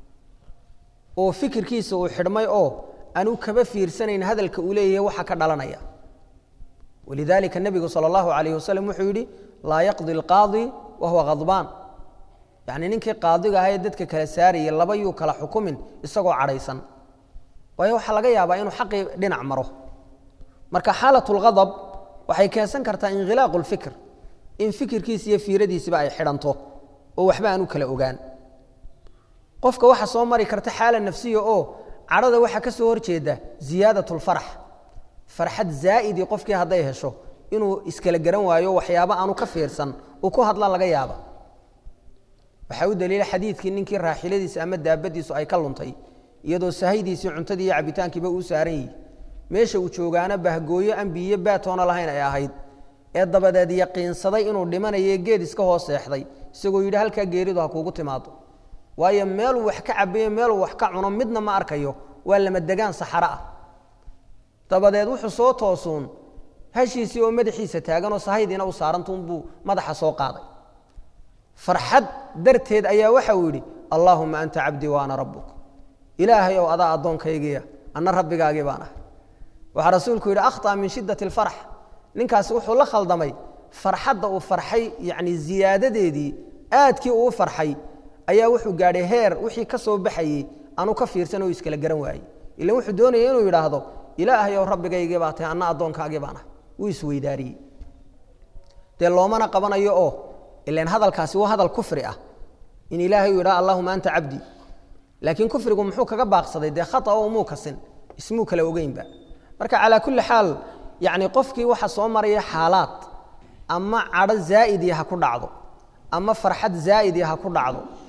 oo fikirkiisa uu xidhmay oo aanu kaba fiirsanayn hadalka uu leeyahay waxa ka dhalanaya walidaalika nebigu sala allahu calayh wasalam wuxuu yidhi laa yaqdi alqaadi wa huwa khadbaan yacni ninkii qaadiga ahaa ee dadka kala saarayay laba yuu kala xukumin isagoo cadhaysan waayo waxaa laga yaabaa inuu xaqii dhinac maro marka xaalat lghadab waxay keensan kartaa inhilaaqu lfikr in fikirkiisa iyo fiiradiisiba ay xidhanto oo waxba aan u kala ogaan qofka waxa soo mari karta xaala nafsiya oo cadhada waxaa ka soo horjeeda ziyaadat lfarax farxad zaa'idii qofkii hadday hesho inuu iskala garan waayo waxyaaba aanu ka fiirsan uu ku hadla laga yaaba waxaa u daliila xadiidkii ninkii raaxiladiisa ama daabadiisu ay ka luntay iyadoo sahaydiisii cuntadii iyo cabitaankiiba uu saaran yihi meesha uu joogaana bahgooyo ambiyo baatoona lahayn ay ahayd ee dabadeed yaqiinsaday inuu dhimanayo geed iska hoos seexday isagoo yidhi halkaa geeridu ha kuugu timaado waayo meeluu wax ka cabayo meeluu wax ka cuno midna ma arkayo waa lama degaan saxaro ah dabadeed wuxuu soo toosuun hashiisii oo madaxiisa taaganoo sahaydiina u saarantuunbuu madaxa soo qaaday farxad darteed ayaa waxa uu yidhi allaahuma anta cabdii wa ana rabbuk ilaahay ow adaa addoonkaygiya anna rabbigaagii baan ah waxaa rasuulku yidhi akhطأ min shidaة اlfarx ninkaasi wuxuu la khaldamay farxadda uu farxay yani ziyaadadeedii aadkii uu farxay ayaa wuxuu gaadhay heer wixii ka soo baxayey anu ka fiirsan oo iskala garan waayey ila wuxuu doonaya inuu yidhaahdo ilaahay ow rabbigaygii baa tahay anna addoonkaagii baan ah wuu isweydaariyey dee loomana qabanayo oo ilan hadalkaasi waa hadal kufri ah in ilaahay uu yidhaha allahuma anta cabdi laakiin kufrigu muxuu kaga baaqsaday dee khata oo muu kasin ismuu kala ogeynba marka calaa kulli xaal yacni qofkii waxa soo maraya xaalaad ama cadho zaa'idii ha ku dhacdo ama farxad zaa'idii ha ku dhacdo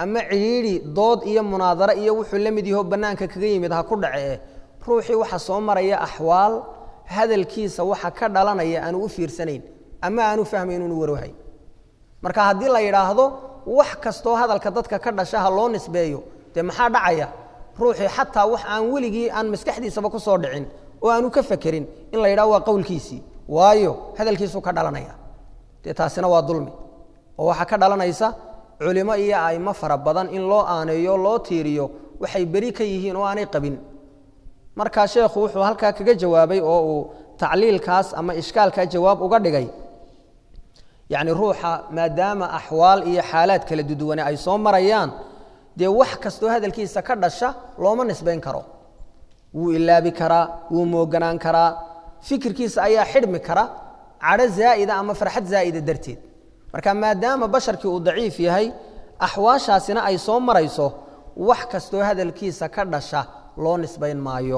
ama cidhiidhi dood iyo munaadaro iyo wuxuu la mid yaho bannaanka kaga yimid ha ku dhacee ruuxii waxa soo maraya axwaal hadalkiisa waxa ka dhalanaya aanu u fiirsanayn ama aanu fahmayn inu warwahay marka haddii la yidhaahdo wax kastoo hadalka dadka ka dhasha ha loo nisbeeyo dee maxaa dhacaya ruuxii xataa wax aan weligii aan maskaxdiisaba ku soo dhicin oo aanu ka fakerin in la yidhahdo waa qowlkiisii waayo hadalkiisuu ka dhalanaya dee taasina waa dulmi oo waxaa ka dhalanaysa culimo iyo aimo fara badan in loo aaneeyo loo tiiriyo waxay beri ka yihiin oo aanay qabin markaa sheekhu wuxuu halkaa kaga jawaabay oo uu tacliilkaas ama ishkaalkaa jawaab uga dhigay yacni ruuxa maadaama axwaal iyo xaalaad kala duduwane ay soo marayaan dee wax kastoo hadalkiisa ka dhasha looma nisbayn karo wuu ilaabi karaa wuu mooganaan karaa fikirkiisa ayaa xidhmi kara cadho zaa'ida ama farxad zaa'ida darteed marka maadaama basharkii uu daciif yahay axwaashaasina ay soo marayso wax kastoo hadalkiisa ka dhasha loo nisbayn maayo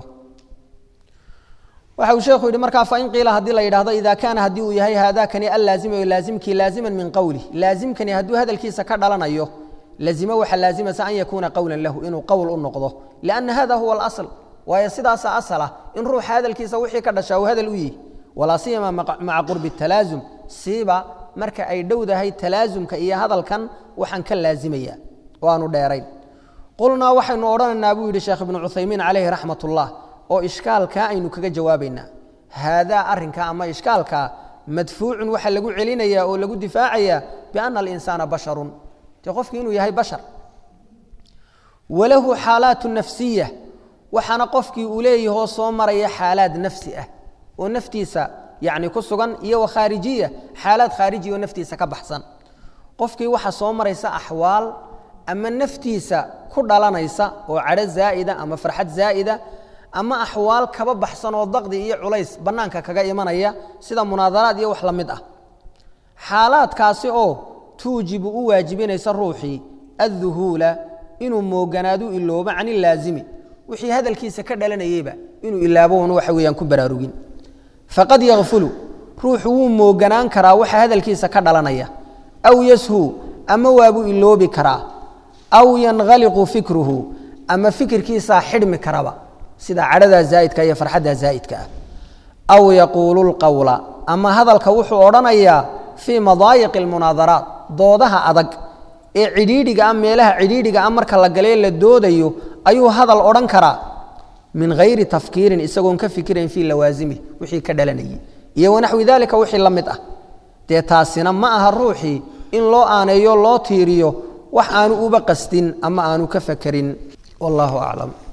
waxa uu sheekhu yidhi markaa fain qiila haddii la yidhahdo ida kaana haddii uu yahay haadakani allaazimi laazimkii laaziman min qowlih laazimkani hadduu hadalkiisa ka dhalanayo lazimo waxaa laazimaysa an yakuuna qowlan lahu inuu qowl u noqdo lianna hada huwa alasl waayo sidaasa asal ah in ruuxa hadalkiisa wixii ka dhashaa uu hadal u yihi walaa siyama maca qurbi talaasum siiba marka ay dhowdahay talaasumka iyo hadalkan waxaan ka laazimaya oo aanu dheerayn qulnaa waxaynu odhanaynaa buu yidhi sheekh ibnu cuthaymiin calayhi raxmat ullah oo ishkaalkaa aynu kaga jawaabaynaa haadaa arrinka ama ishkaalkaa madfuucun waxaa lagu celinayaa oo lagu difaacayaa biana alinsaana basharun dee qofki inuu yahay bashar walahu xaalaatu nafsiya waxaana qofkii uu leeyahoo soo maraya xaalaad nafsi ah oo naftiisa yani ku sugan iyo wa khaarijiya xaalaad khaarijiya oo naftiisa ka baxsan qofkii waxaa soo maraysa axwaal ama naftiisa ku dhalanaysa oo cadho zaa'ida ama farxad zaa'ida ama axwaal kaba baxsan oo daqdi iyo culays bannaanka kaga imanaya sida munaadaraad iyo wax la mid ah xaalaadkaasi oo tuujibu u waajibinaysa ruuxii adduhuula inuu mooganaadu iloobo can ilaazimi wixii hadalkiisa ka dhalanayeyba inuu ilaabo un waxa weeyaan ku baraarugin faqad yakfulu ruuxu wuu mooganaan karaa waxa hadalkiisa ka dhalanaya aw yashu ama waabuu iloobi karaa aw yankhaliqu fikruhu ama fikirkiisaa xidhmi karaba sida cadhadaa zaa'idka iyo farxaddaa zaa'idka ah aw yaquulu lqowla ama hadalka wuxuu odhanayaa fii madaayiqi almunaadaraat doodaha adag ee cidhiidhiga ah meelaha cidhiidhiga ah marka la galee la doodayo ayuu hadal odhan karaa min hayri tafkiirin isagoon ka fikirayn fii lawaasimi wixii ka dhalanayay iyo wanaxwi dalika wixii la mid ah dee taasina ma aha ruuxii in loo aaneeyo loo tiiriyo wax aanu uba qastin ama aanu ka fakerin wallahu aclam